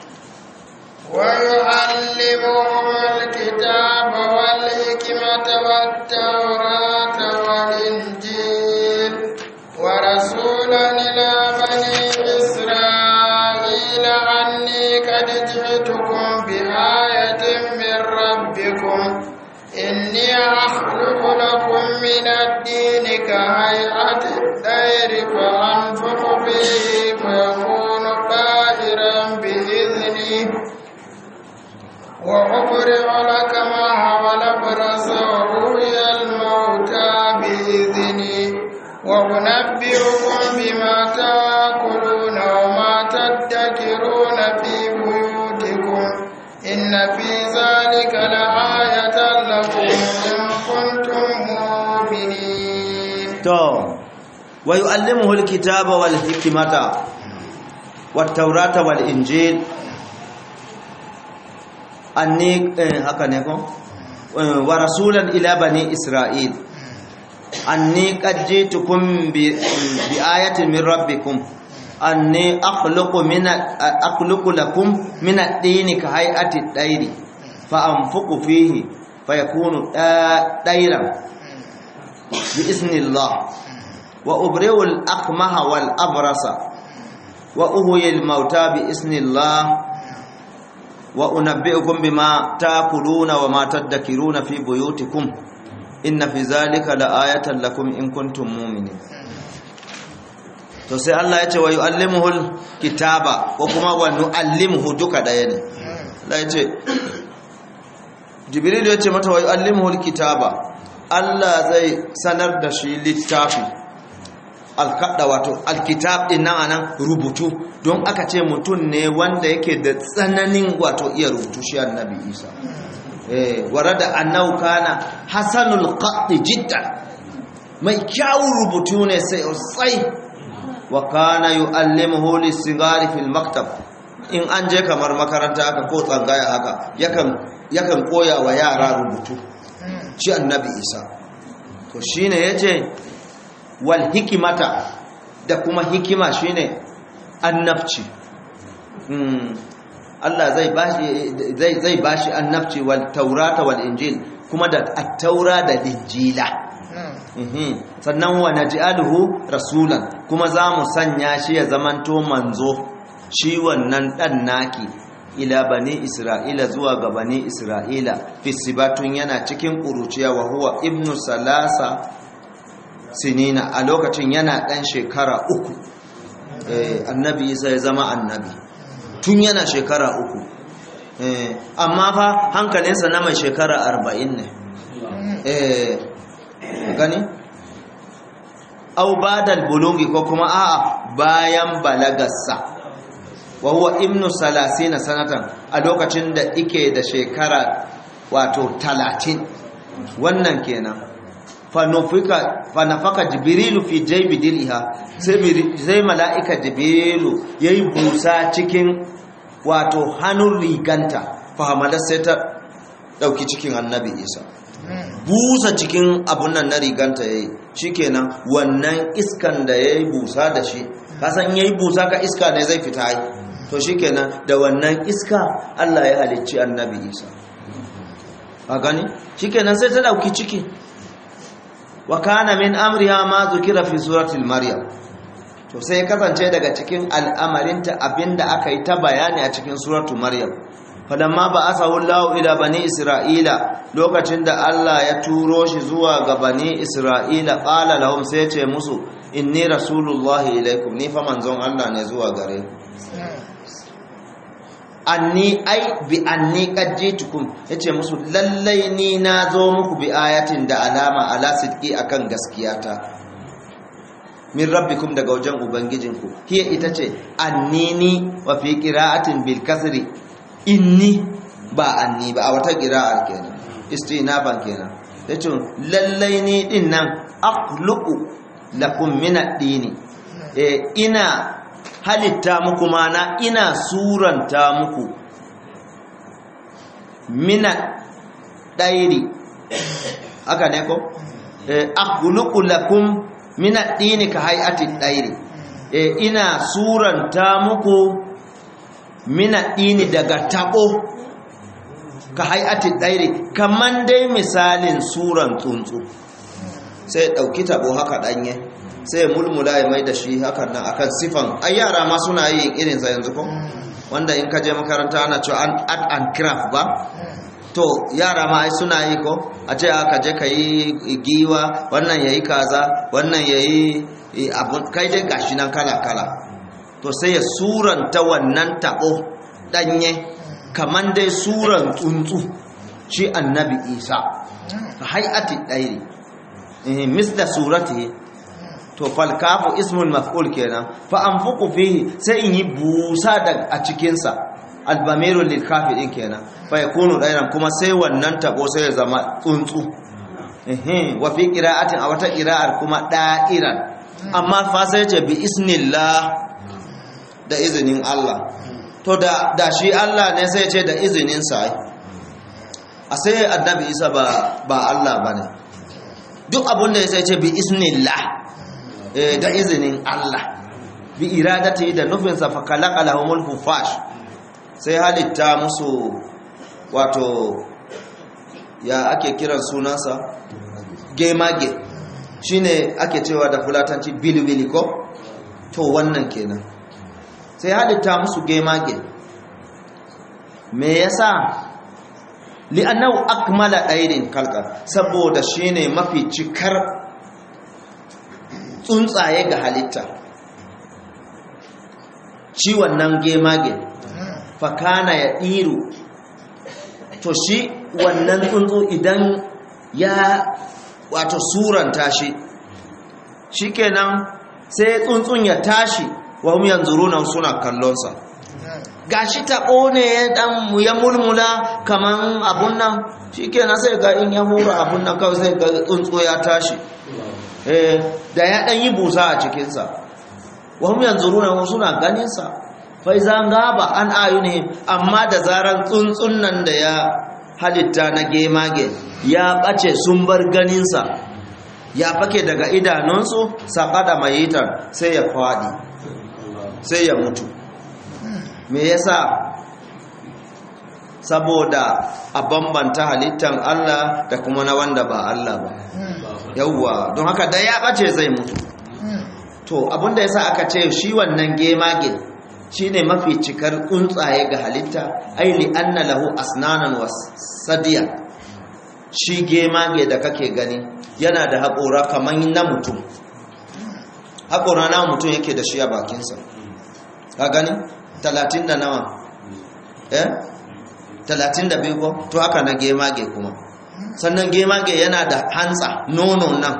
ويعلمهم الكتاب والحكمة والتوراة والإنجيل ورسولا إلى بني إسرائيل أني قد جئتكم بآية من ربكم إني أخلق لكم من الدين كهيئة الطير فأنفخ فيه فيكون طائرا بإذنه وأبرئ لك ما حول برس وروي الموتى بإذني وأنبئكم بما تأكلون وما تدكرون في بيوتكم إن في ذلك لآية لكم إن كنتم مؤمنين to wa yu'allimuhu alkitaba wal hikmata wat tawrata wal injil anni haka ne ko wa rasulan ila bani isra'il anni qad jitukum bi bi ayatin min rabbikum anni akhluqu min akhluqu lakum min ad-dini ka hay'ati ad-dayri fa anfuqu fihi fayakunu dayran bi iznillah wa ubri'u al-akmaha wal abrasa wa uhyi al-mauta bi iznillah wa unabbi'ukum bima ta'kuluna wa ma tadhakiruna fi buyutikum inna fi zalika la'ayatan lakum in kuntum mu'minin to sai Allah ya ce wa yu'allimuhul kitaba ko kuma wa nu'allimuhu duka daya ne Allah ya ce Jibril ya ce mata wa yu'allimuhul kitaba Allah zai sanar da shi littafi alkada wato alkitab din nan anan rubutu don aka ce mutum ne wanda yake da tsananin wato iya rubutu shi annabi Isa eh warada annahu kana hasanul qatti jiddan mai kyawun rubutu ne sai sai wa kana yu'allimuhu lisigari fil maktab in an je kamar makaranta haka ko tsangaya haka yakan yakan koya wa yara rubutu shi annabi Isa to shine yace wal hikimata da kuma hikima shine annabci Allah zai bashi zai zai bashi annabci wal taurata wal injil kuma da at-taura da injila sannan wa naj'aluhu rasulan kuma za mu sanya shi ya zamanto manzo shi wannan dan naki ila bani isra'ila zuwa ga bani isra'ila fisibatun yana cikin kuruciya wa huwa ibnu salasa sinina a lokacin yana dan shekara uku annabi isa ya zama annabi tun yana shekara uku amma fa hankalinsa na mai shekara arba'in ne gani au badal bulungi ko kuma a'a bayan balagarsa wa huwa ibnu salasina sanatan a lokacin da ike da shekara wato talatin wannan kenan fanafaka jibrilu fi jaibi diliha sai mala'ika jibrilu ya yi busa cikin wato hannun riganta fahimalar sai ta ɗauki cikin annabi isa busa cikin abun nan na riganta ya yi shi kenan wannan iskan da ya yi busa da shi kasan ya yi busa ka iska ne zai fita yi to shi kenan da wannan iska allah ya halicci annabi isa a gani shi kenan sai ta ɗauki ciki wa kana min amriha ma zukira fi suratul maryam to sai kasance daga cikin al'amarinta abinda aka yi ta bayani a cikin suratul maryam falamma ba asahu Allah ila bani isra'ila lokacin da Allah ya turo shi zuwa ga bani isra'ila qala lahum sai ya ce musu inni rasulullahi ilaikum ni fa manzon Allah ne zuwa gare ku anni ai bi anni qad jitukum yace musu lallai ni na zo muku bi ayatin da alama ala sidqi akan gaskiyata min rabbikum daga wajen ubangijinku hiya ita ce annini wa fi qira'atin bil kasri inni ba anni ba a wata qira'ar kenan istinaban kenan yace lallai ni din nan akhluqu lakum min ad-dini eh ina halitta muku mana ina suranta muku mina ɗairi haka ne ko akhluqu lakum mina dini ka hay'ati ɗairi ina suranta muku mina dini daga tabo ka hay'ati ɗairi kaman dai misalin suran tsuntsu sai ɗauki tabo haka ɗanye sai ya mulmula ya mai da shi hakan nan akan sifan ai yara ma suna yi irin sa yanzu ko wanda in ka je makaranta ana cewa an art and craft ba to yara ma ai suna yi ko a ce aka je ka yi giwa wannan yayi kaza wannan yayi abun kai dai gashi nan kala kala to sai ya suranta wannan tabo danye kaman dai suran tsuntsu shi annabi isa hay'ati dairi eh misla suratihi to falkafu ismul maf'ul kenan fa anfuqu fihi sai in yi busa da a cikin sa albamiru lil kafi din kenan fa yakunu dairan kuma sai wannan tabo sai ya zama tsuntsu eh wa fi qira'atin a wata qira'ar kuma da'iran amma fa sai ce bi isnillah da izinin Allah to da da shi Allah ne sai ce da izinin sa a sai annabi isa ba ba Allah bane duk abin da ya sai ce bi isnillah eh da izinin Allah bi iradati da nufinsa fa khalaqa lahumul hufash sai halitta musu wato ya ake kiran sunansa gemage shine ake cewa da fulatanci bilibili ko to wannan kenan sai halitta musu gemage me yasa li'annahu akmala airin kalka saboda shine mafi cikar tsuntsaye ga halitta shi wannan gemage fakana ya iru to shi wannan tsuntsu idan ya wato suranta shi shikenan sai tsuntsun ya tashi wa hum yanzuruna suna kallonsa gashi taɓo ne ya dan ya mulmula kaman abun nan shikenan sai ga in ya hura abun nan kawai sai ga tsuntsu ya tashi eh da ya dan yi busa a cikin sa wa hum yanzuruna suna ganin sa fa iza gaba an ayuni amma da zaran tsuntsun nan da ya halitta na gemage ya bace sun bar ganin sa ya fake daga idanunsu saƙaɗa mayitar sai ya faɗi sai ya mutu me yasa saboda a bambanta halittar Allah da kuma na wanda ba Allah ba yawwa don haka da ya ɓace zai mutu to abinda yasa aka ce shi wannan gemage shine mafi cikar tsuntsaye ga halitta ai li anna lahu asnanan was sadiya shi gemage da kake gani yana da haƙora kamar na mutum haƙora na mutum yake da shi a bakinsa ka gani talatin da nawa eh talatin da biyu ko to haka na gemage kuma sannan gemage yana da hantsa nono nan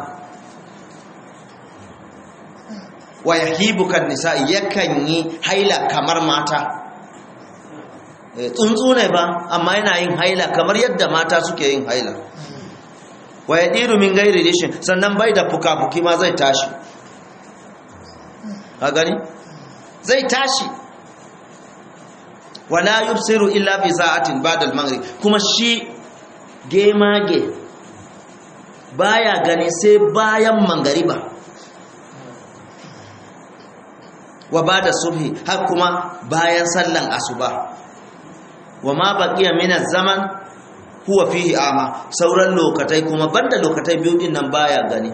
wa yahibu kan nisa yakan yi haila kamar mata tsuntsu ne ba amma yana yin haila kamar yadda mata suke yin haila wa ya ɗiru min gairi rishin sannan bai da fuka-fuki ma zai tashi a gani zai tashi wala yubsiru illa fi sa'atin ba'da al-maghrib kuma shi gemage baya gani sai bayan mangariba wa bada subhi har kuma bayan sallan asuba wa ma baqiya min az-zaman huwa fihi ama sauran lokatai kuma banda lokatai biyu din nan baya gani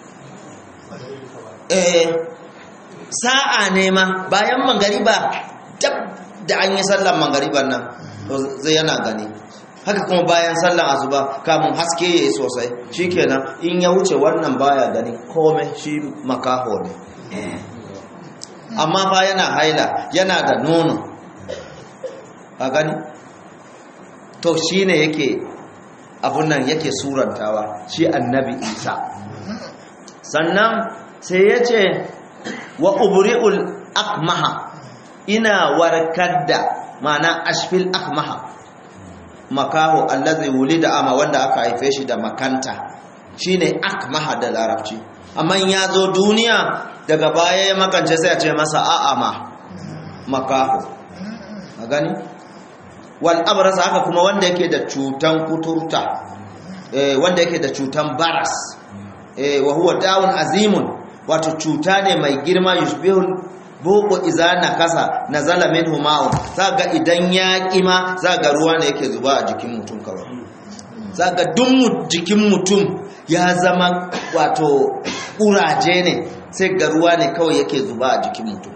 eh sa'a ne ma bayan mangariba dab da an yi sallan mangariban nan to zai yana gani haka kuma bayan sallan asuba kamun haske yayi sosai shikenan in ya wuce wannan baya gani komai shi makaho ne amma fa yana haila yana da nono a gani to shi ne yake abun nan yake surantawa shi annabi isa sannan sai ya ce wa ubri'ul akmaha ina warkar da mana ashfil akmaha makaho allazi wulida ama wanda aka haife shi da makanta shine akmaha da larabci amma ya zo duniya daga baya ya makance sai a ce masa a'ama makaho a gani wal abrasa haka kuma wanda yake da cutan kuturta eh wanda yake da cutan baras eh wa huwa da'un azimun wato cuta ne mai girma yushbihul boko izana kasa nazala minhu ma'un zaga idan ya kima zaga ruwa ne yake zuba a jikin mutum kawai zaga duk jikin mutum ya zama wato kuraje ne sai ga ruwa ne kawai yake zuba a jikin mutum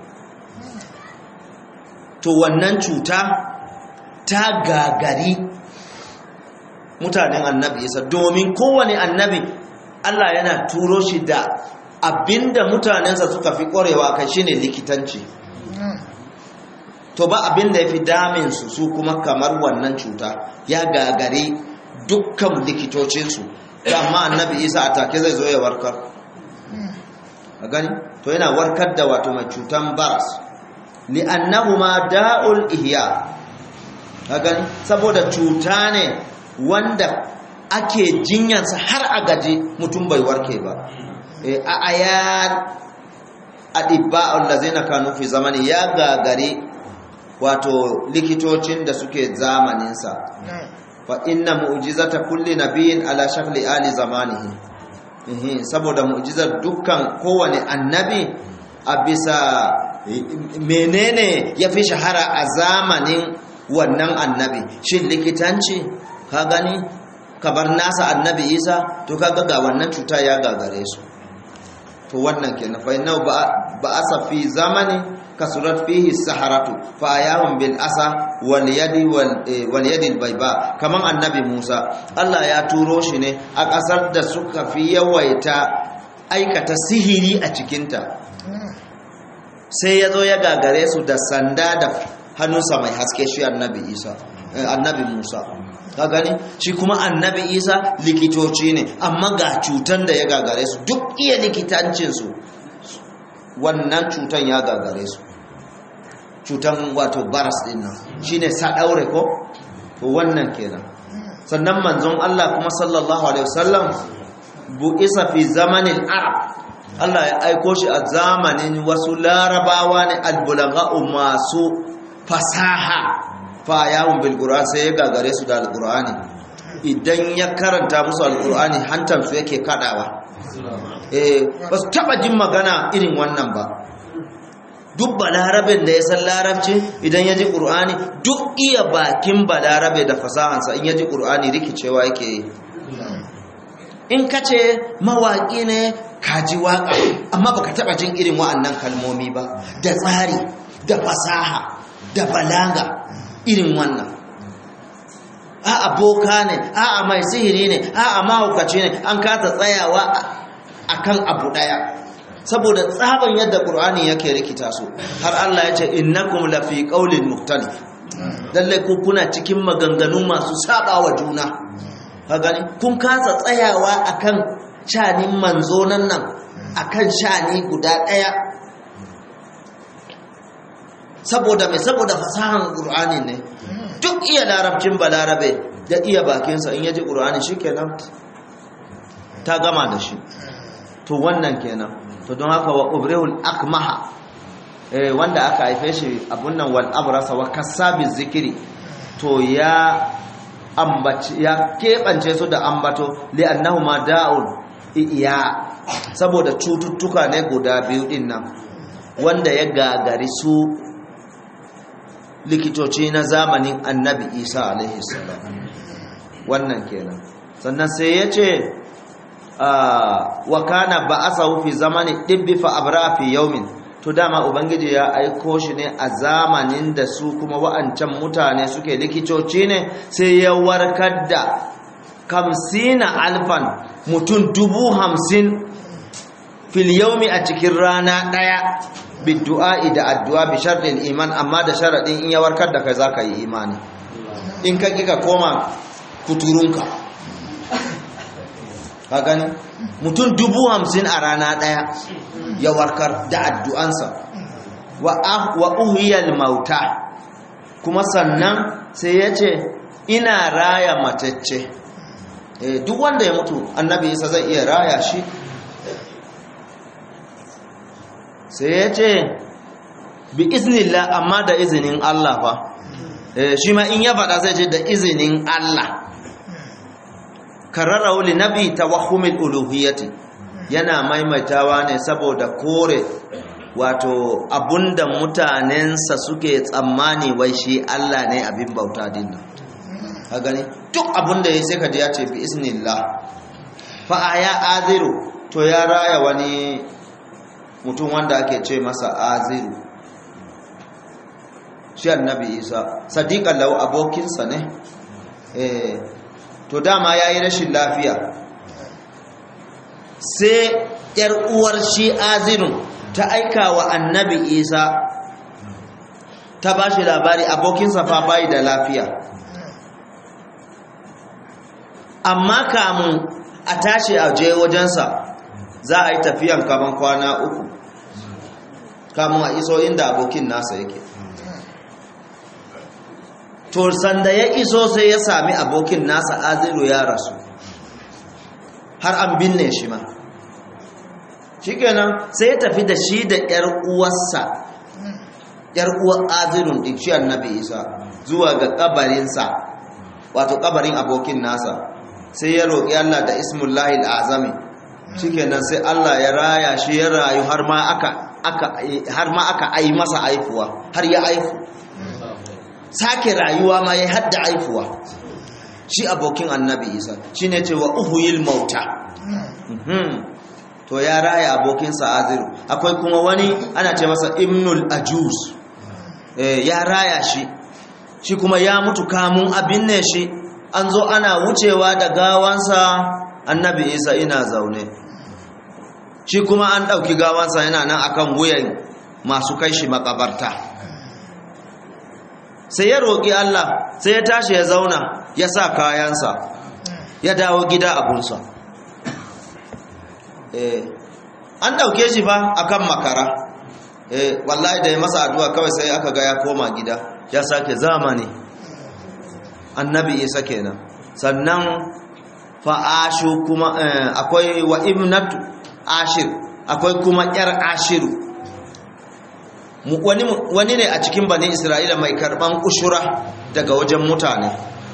to wannan cuta ta gagari mutanen annabi isa domin kowane annabi Allah yana turo shi da abinda mutanensa suka fi ƙwarewa kai shine likitanci to ba abinda ya fi daminsu su kuma kamar wannan cuta ya gagari dukkan likitocinsu amma annabi isa a take zai zo ya warkar a gani to yana warkar da wato mai cutan baras li'annahu ma da'ul ihya a gani saboda cuta ne wanda ake jinyansa har a gaji mutum bai warke ba a ayat adibba'ul lazina kanu fi zamani ya gagare wato likitocin da suke zamaninsa fa inna mu'jizata kulli nabiyyin ala shakli ali zamanihi Ehe, saboda mu'jizar dukkan kowane annabi a bisa menene ya fi shahara a zamanin wannan annabi shin likitanci ka gani kabar nasa annabi isa to kaga ga wannan cuta ya gagare su to wannan kenan fa inna ba asa fi zamani kasurat fihi saharatu fa ayahum bil asa wal yadi wal yadi al bayba kaman annabi Musa Allah ya turo shi ne a kasar da suka fi yawaita aikata sihiri a cikinta sai ya zo ya gagare su da sanda da hannunsa mai haske shi annabi Isa annabi Musa ka gani shi kuma annabi Isa likitoci ne amma ga cutan da ya gagare su duk iya likitancin su wannan cutan ya gagare su cutan wato baras din nan shine sadaure ko to wannan kenan sannan manzon Allah kuma sallallahu alaihi wasallam bu'isa fi zamanil arab Allah ya aiko shi a zamanin wasu larabawa ne albulaga'u masu fasaha fa yawon bil qur'an sai ya gagare su da alqur'ani idan ya karanta musu alqur'ani hantar su yake kadawa eh ba su taba jin magana irin wannan ba duk balarabin da ya san larabci idan ya ji ƙur'ani duk iya bakin balarabe da fasahansa in ya ji ƙur'ani rikicewa yake yi in ka ce mawaƙi ne ka ji waƙa amma baka taɓa jin irin wa'annan kalmomi ba da tsari da fasaha da balaga irin wannan a aboka ne a mai sihiri ne a mahaukaci ne an kata tsayawa akan abu ɗaya saboda tsaban yadda ƙur'ani yake rikita su har Allah ya ce innakum lafi qaulin mukhtalif lalle ku kuna cikin maganganu masu saba wa juna ka gani kun kasa tsayawa akan shanin manzo nan nan akan shani guda ɗaya saboda mai saboda fasahan ƙur'ani ne duk iya larabcin balarabe da iya bakinsa in yaji ƙur'ani shikenan ta gama da shi to wannan kenan to don haka wa ubrehul akmaha eh, wanda aka haife shi abun nan wal abrasa wa kasabi zikiri to ya ambaci ya keɓance su da ambato li'annahu ma da'un iya saboda cututtuka ne guda biyu din nan wanda ya gagari su likitoci na zamanin annabi isa alaihi salam wannan kenan sannan sai ya ce wa kana ba'asahu fi zamani dibbi fa abra fi yawmin to dama ubangiji ya aiko shi ne a zamanin da su kuma wa'ancan mutane suke likitoci ne sai ya warkar da kamsina alfan mutum dubu hamsin fil yawmi a cikin rana daya biddu'a da addu'a bi sharɗin iman amma da sharaɗin in ya warkar da kai zaka yi imani in ka kika koma kuturunka ka gani mutum dubu hamsin a rana ɗaya ya warkar da addu'ansa wa uhiyar mauta kuma sannan sai ya ce ina raya matacce duk wanda ya mutu annabi isa zai iya raya shi sai ya ce bi iznillah amma da izinin Allah fa shi ma in ya faɗa zai ce da izinin Allah kararrahu li nabi tawahhumil uluhiyyati yana maimaitawa ne saboda kore wato abunda mutanensa suke tsammani wai shi Allah ne abin bauta dinnan ka gani duk abunda yayi sai ka ji ya ce bi isnillah fa aya aziru to ya raya wani mutum wanda ake ce masa aziru shi annabi isa sadiqan lahu abokinsa ne eh to dama ya yi rashin lafiya sai ‘yar uwar shi azinu ta aika wa annabi isa ta ba shi labari abokinsa fa bayi da lafiya amma kamun a tashi a je wajensa za a yi tafiyan kaman kwana uku kamun a iso inda abokin nasa yake to sanda ya iso sai ya sami abokin nasa aziru ya rasu har an binne shi ma shikenan sai ya tafi da shi da yar uwarsa yar uwar azirun din shi annabi isa zuwa ga kabarinsa wato kabarin abokin nasa sai ya roƙi Allah da ismullahi al'azami shikenan sai Allah ya raya shi ya rayu har ma aka aka har ma aka ai masa aifuwa har ya aifu sake rayuwa ma ya hadda aifuwa shi abokin annabi isa shine cewa uhuyil mauta to ya raya abokinsa aziru akwai kuma wani ana ce masa ibnul ajuz ya raya shi shi kuma ya mutu kamun abin ne shi an zo ana wucewa da gawansa annabi isa ina zaune shi kuma an ɗauki gawansa yana nan akan wuyan masu kai shi makabarta sai ya roƙi Allah sai ya tashi ya zauna ya sa kayansa ya dawo gida abunsa an ɗauke shi fa akan makara wallahi da ya masa addu'a kawai sai aka ga ya koma gida ya sake zamani annabi isa kenan sannan fa'ashu kuma akwai wa ibnatu ashir akwai kuma yar ashiru wani ne a cikin bani isra'ila mai karban ushura daga wajen mutane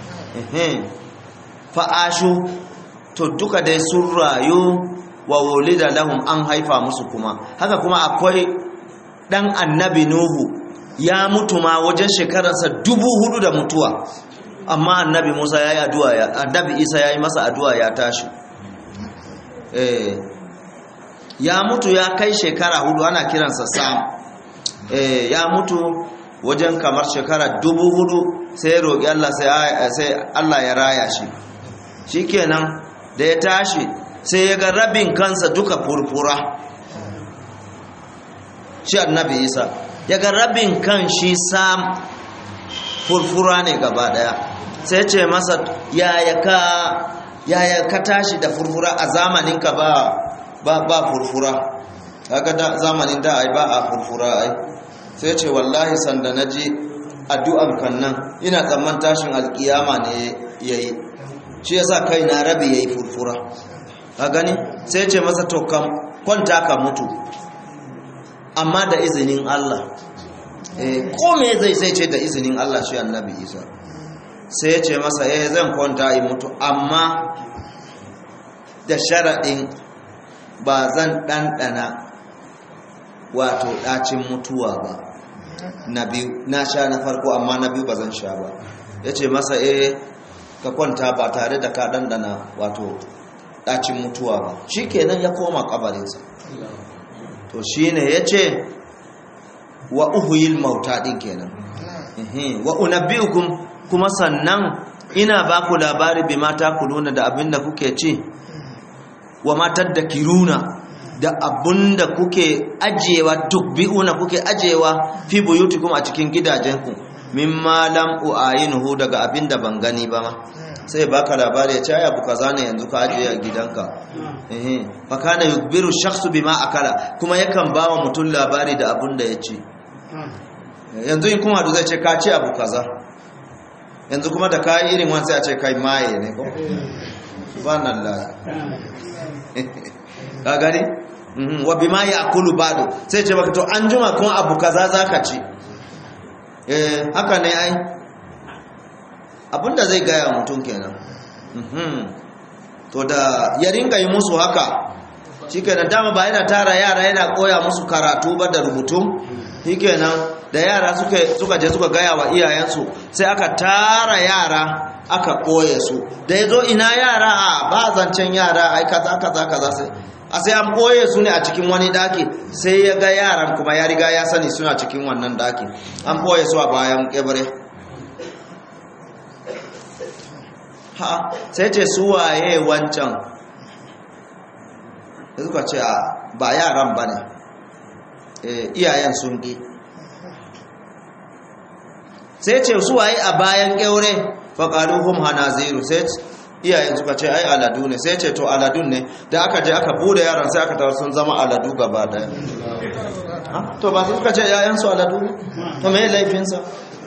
fa'ashu to duka dai sun rayu wa wulida lahum an haifa musu kuma haka kuma akwai dan annabi nuhu ya mutu ma wajen shekararsa dubu hudu da mutuwa amma annabi musa ya yi addu'a ya annabi isa ya yi masa addu'a ya tashi eh ya mutu ya kai shekara hudu ana kiransa sam eh ya mutu wajen kamar shekara dubu hudu sai ya roƙi Allah sai Allah ya raya shi shikenan da ya tashi sai ya ga rabin kansa duka furfura shi annabi isa ya ga rabin kan shi sam furfura ne gaba daya sai ce masa yaya ka yaya ka tashi da furfura a zamanin ka ba ba ba furfura kaga da zamanin da ai ba a furfura ai sai ce wallahi sanda naji addu'an kan nan ina tsamman tashin alkiyama ne yayi shi yasa kai na rabi yayi furfura ka gani sai ce masa to kam kwanta ka mutu amma da izinin Allah eh ko me zai sai ce da izinin Allah shi annabi Isa sai ya ce masa eh zan kwanta in mutu amma da sharadin ba zan dandana wato dacin mutuwa ba na biyu na sha na farko amma na biyu ba zan sha ba ya ce masa eh ka kwanta ba tare da ka dandana wato ɗacin mutuwa ba shi kenan ya koma kabarinsa to shi ne ya ce wa uhuyil mauta ɗin kenan wa unabbi'ukum kuma sannan ina ba ku labari bi mata ku nuna da abin da kuke ci wa matar da kiruna da abin da kuke ajiyewa tukbi'una kuke ajiyewa fi buyutikum a cikin gidajenku mimma lam uayinuhu daga abin da ban gani ba ma sai baka labari ya ce abu kaza ne yanzu ka ajiye a gidanka eh fa kana yukbiru shakhsu bima akala kuma yakan bawa mutum labari da abun da ya ci yanzu in kuma zai ce ka ci abu kaza yanzu kuma da kai irin wani sai a ce kai maye ne ko subhanallah ka gani wa bima ya'kulu ba'du sai ce baka to an juma kuma abu kaza zaka ci eh haka ne ai abinda zai gaya mutum kenan to da ya ringa yi musu haka shi kenan dama ba yana tara yara yana koya musu karatu ba da rubutu shi kenan da yara suka je suka gaya wa iyayensu sai aka tara yara aka koye su da ya zo ina yara a ba zancen yara ai kaza kaza kaza sai a sai an koye su ne a cikin wani daki sai ya ga yaran kuma ya riga ya sani suna cikin wannan daki an koye su a bayan kebare ha sai ce su waye wancan suka ce a ba yaran ba ne iyayen sun ƙi sai ce su waye a bayan ƙyaure faƙaruhun hanaziru sai iyayen suka ce ai aladu ne sai ce to aladun ne da aka je aka bude yaran sai aka tawar sun zama aladu gaba daya to ba su suka ce yayansu aladu ne to me laifinsa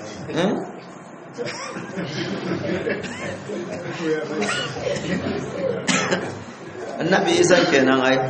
annabi isan kenan ai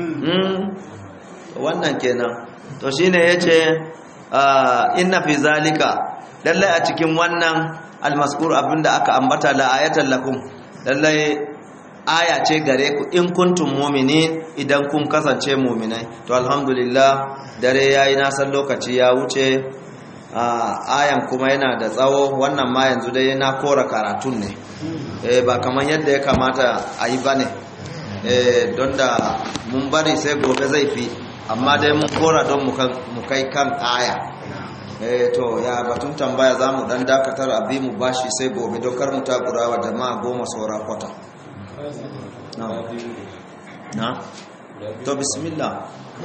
wannan kenan to shine yace inna fi zalika lalle a cikin wannan almaskur abinda aka ambata la ayatan lakum lallai aya ce gare ku in kuntum mu'minin idan kun kasance mu'minai to alhamdulillah dare yayi na san lokaci ya wuce ayan kuma yana da tsawo wannan ma yanzu dai na kora karatun ne eh ba kaman yadda ya kamata a yi bane eh don da mun bari sai gobe zai fi amma dai mun kora don mu kai kan aya eh to ya batun tambaya za mu dan dakatar abi mu bashi sai gobe don kar mu takura wa jama'a goma saura kwata na to bismillah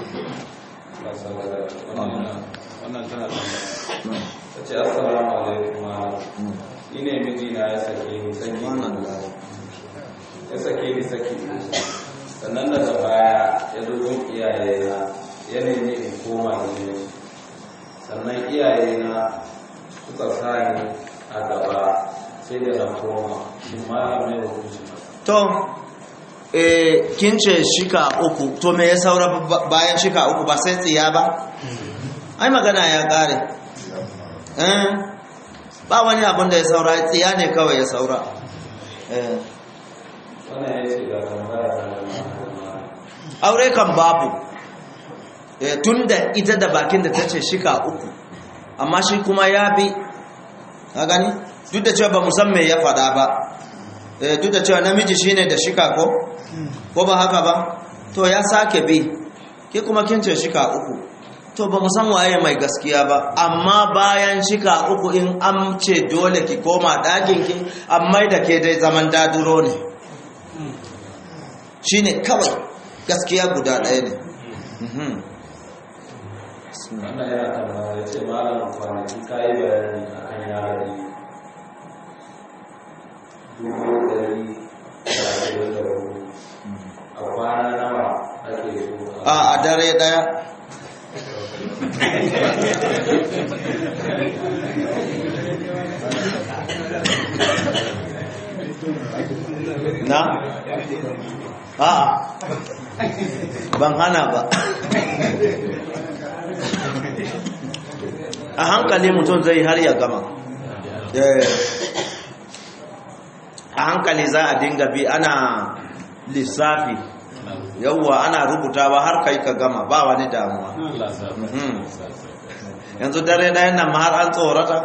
wannan tana ta ce assalamu alaikum ni ne mijina ya sake ni saki subhanallah ya sake ni saki sannan daga baya ya zo gun iyayena ya nemi in koma ne sannan iyayena suka sa ni a gaba sai da na koma shi ma ya mai hukunci to eh kin ce shika uku to me ya saura bayan shika uku ba sai tsiya ba ai magana ya kare eh ba wani abin da ya saura tsiya ne kawai ya saura eh wannan ya ce ga tambaya ta da ma'ana aure kan babu eh tunda ita da bakin da tace shika uku amma shi kuma ya bi ka gani duk da cewa ba mu san me ya faɗa ba eh duk da cewa namiji shine da shika ko ko ba haka ba to ya sake bi ke kuma kin ce shika uku to ba mu san waye mai gaskiya ba amma bayan shika uku in an ce dole ki koma ɗakin ki amma da ke dai zaman daduro ne shine kawai gaskiya guda ɗaya ne Mhm. wannan yana tambaya ya ce malam kwanaki ka yi bayani a kan yari dubu ɗari da ashirin da hudu a kwana nawa ake so a a dare ɗaya na? a ban hana ba a hankali mutum zai har ya gama Eh, a hankali za a dinga bi ana lissafi yauwa ana rubutawa har kai ka gama ba wani damuwa Mhm. yanzu dare ɗayan nan ma har an tsorata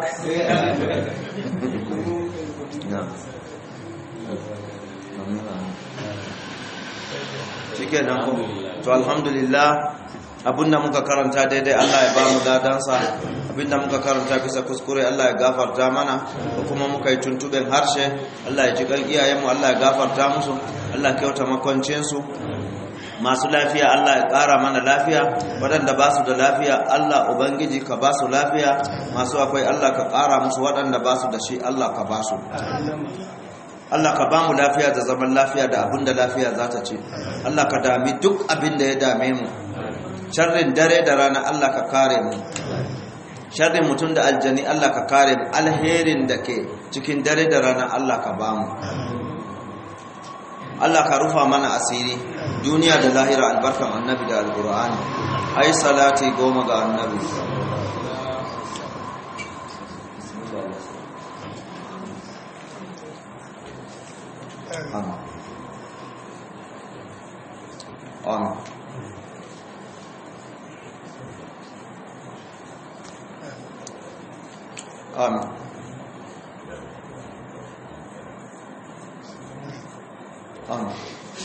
shike nan ko to alhamdulillah abinda muka karanta daidai Allah ya ba mu dadansa abinda muka karanta bisa kuskure Allah ya gafarta mana ko kuma muka yi tuntuben harshe Allah ya ji kan iyayenmu Allah ya gafarta musu Allah ya kyauta makwancinsu masu lafiya Allah ya ƙara mana lafiya waɗanda ba su da lafiya Allah Ubangiji ka ba su lafiya masu akwai Allah ka ƙara musu waɗanda ba su da shi Allah ka ba su Allah ka ba mu lafiya da zaman lafiya da abin da lafiya za ta ce Allah ka dami duk abin da ya dame mu sharrin dare da rana Allah ka kare mu sharrin mutum da aljani Allah ka kare mu alherin da ke cikin dare da rana Allah ka ba mu Allah ka rufa mana asiri duniya da lahira albarkan annabi da alqur'ani ai salati goma ga annabi amin amin amin amin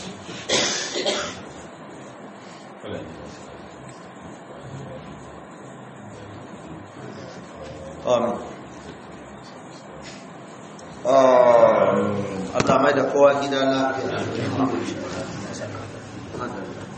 amin amin Allah mai da kowa gida lafiya